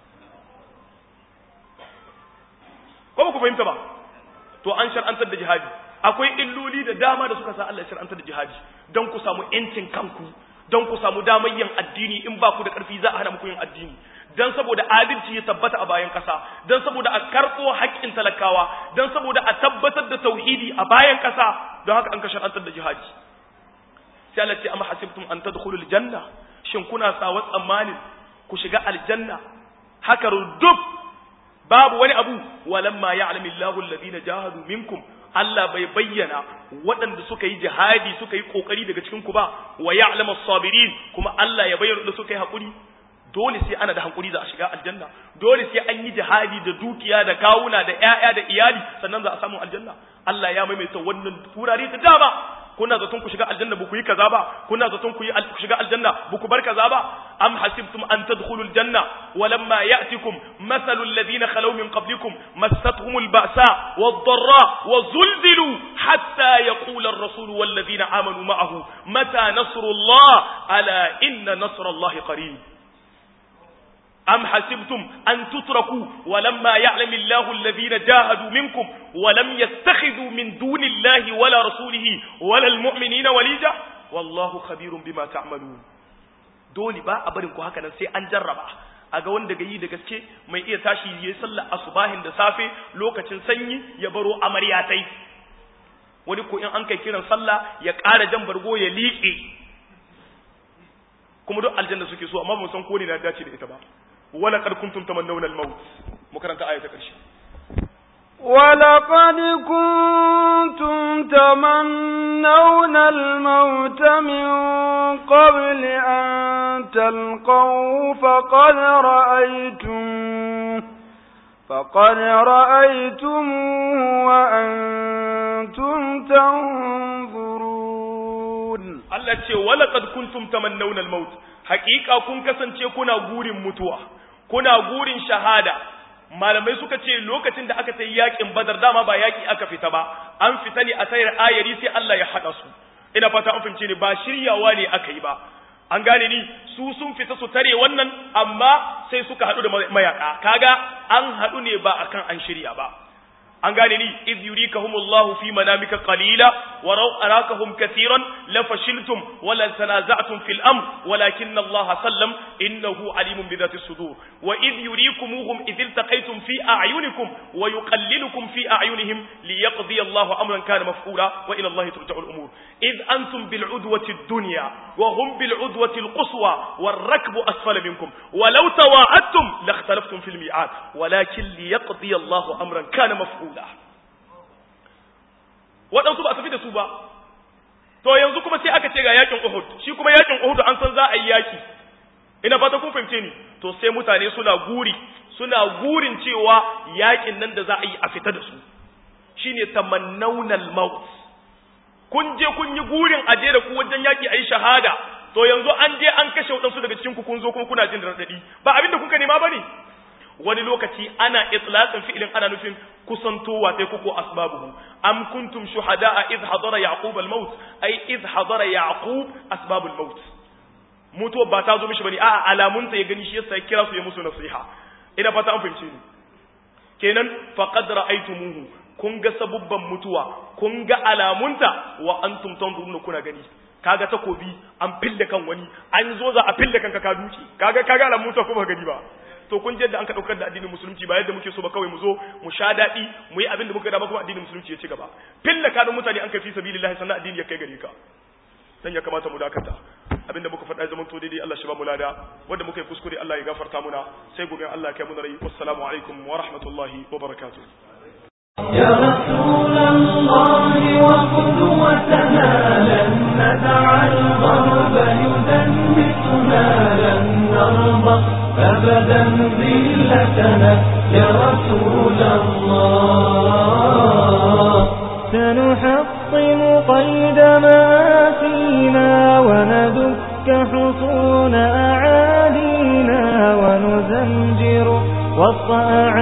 ko ba ku fahimta ba to an shar'antar da jihadi akwai illoli da dama da suka sa Allah ya shar'antar da jihadi don ku samu yancin kanku don ku samu damar yin addini in ba ku da ƙarfi za a hana muku yin addini don saboda adalci ya tabbata a bayan ƙasa don saboda a karɓo haƙƙin talakawa don saboda a tabbatar da tauhidi a bayan ƙasa don haka an ka shar'antar da jihadi sai Allah ce amma hasibtum an tadkhulul janna shin kuna sawa tsammanin ku shiga aljanna haka rudub babu wani abu walamma ya'lamu Allahu alladhina jahadu minkum Allah bai bayyana waɗanda suka yi jihadi suka yi kokari daga cikin ku ba wa ya'lamu as-sabirin kuma Allah ya bayyana da suka yi hakuri dole sai ana da hankuri za a shiga aljanna dole sai an yi jihadi da dukiya da kawuna da ƴaƴa da iyali sannan za a samu aljanna Allah ya maimaita wannan turare da dama kuna zaton ku shiga aljanna ba ku yi kaza ba kuna zaton ku yi ku shiga aljanna ba ku bar kaza ba am hasibtum an tadkhulul janna walamma ya'tikum mathalul ladina khalaw min qablikum massatuhumul ba'sa wad-dharra wazulzilu hatta yaqula ar-rasul wal ladina amanu ma'ahu mata nasrullah ala inna nasrallahi qarib أم حسبتم أن تتركوا ولما يعلم الله الذين جاهدوا منكم ولم يتخذوا من دون الله ولا رسوله ولا المؤمنين وليجا والله خبير بما تعملون dole ba a barin ku haka nan sai an jarraba a ga wanda ga yi da gaske mai iya tashi ya yi sallar asubahin da safe lokacin sanyi ya baro amaryatai wani ko in an kai kiran sallah ya ƙara jan bargo ya liƙe kuma duk aljanna suke so amma ba san ko ne na dace da ita ba wala qad kuntum tamannawna al-maut mu karanta aya ta karshe ولقد كنتم تمنون الموت من قبل أن تلقوا فقد رأيتم فقد رأيتموه وأنتم تنظرون Allah ce wala qad kuntum tamannawna al-maut haqiqa kun kasance kuna gurin mutuwa kuna gurin shahada malamai suka ce lokacin da aka tayi yakin badar dama ba yaki aka fita ba an fita ne a tayar ayari sai Allah ya hada su ina fata an fahimce ne ba shiryawa ne aka yi ba an gane ni su sun fita su tare wannan amma sai suka haɗu da mayaka kaga an haɗu ne ba akan an shirya ba an gane ni iz yurikahumullahu fi manamika qalila wa raw arakahum katiran la fashiltum wa la tanaza'tum fil amr walakinna Allah sallam innahu alimun bi dhati sudur wa iz yurikumuhum idh iltaqaytum fi a'yunikum wa yuqallilukum fi a'yunihim liyaqdi Allah amran kana maf'ula wa ila Allah turja'u al-umur iz antum bil udwati ad-dunya wa hum bil udwati al-quswa war rakbu asfala minkum wa law tawa'adtum lakhtalaftum fil mi'ad walakin liyaqdi Allah amran kana maf'ula guda waɗansu ba a tafi da su ba to yanzu kuma sai aka ce ga yakin Uhud shi kuma yakin Uhud an san za a yi yaki ina fata kun fahimce ni to sai mutane suna guri suna gurin cewa yakin nan da za a yi a fita da su shine tamannawnal maut kun je kun yi gurin aje da ku wajen yaki ayi shahada to yanzu an je an kashe waɗansu daga cikin ku kun zo kuma kuna jin radadi ba abin da kuka nema bane wani lokaci ana itlaqin fi'ilin ana nufin kusantowa sai kuko asbabuhu am kuntum shuhada'a idh hadara yaqub al-maut ay idh hadara yaqub asbabul maut mutuwa ba ta zo mishi bane a'a alamun ta ya gani shi yasa ya kira su ya musu nasiha ina fata an fahimce ni kenan faqad ra'aytumuhu kun ga sabubban mutuwa kun ga alamunta wa antum tanzuruna kuna gani kaga takobi an fille kan wani an zo za a fille kanka ka duke kaga kaga alamun ta kuma gani ba to kun je da an ka daukar da addinin musulunci ba yadda muke so ba kawai mu zo mu sha daɗi mu yi abin da muka dama kuma addinin musulunci ya ci gaba filla kanun mutane an kai fi sabilillahi sannan addini ya kai gare ka dan ya kamata mu dakata abinda muka faɗa zaman to daidai Allah shi ba mu lada wanda muka yi kuskure Allah ya gafarta muna sai gobe Allah ya kai mu rai wassalamu alaikum wa rahmatullahi wa barakatuh يا رسول الله وقدوتنا لن ندع الغرب يدنسنا لن نرضى أبدا ذلتنا يا رسول الله سنحطم قيد ما فينا وندك حصون أعادينا ونزمجر وسط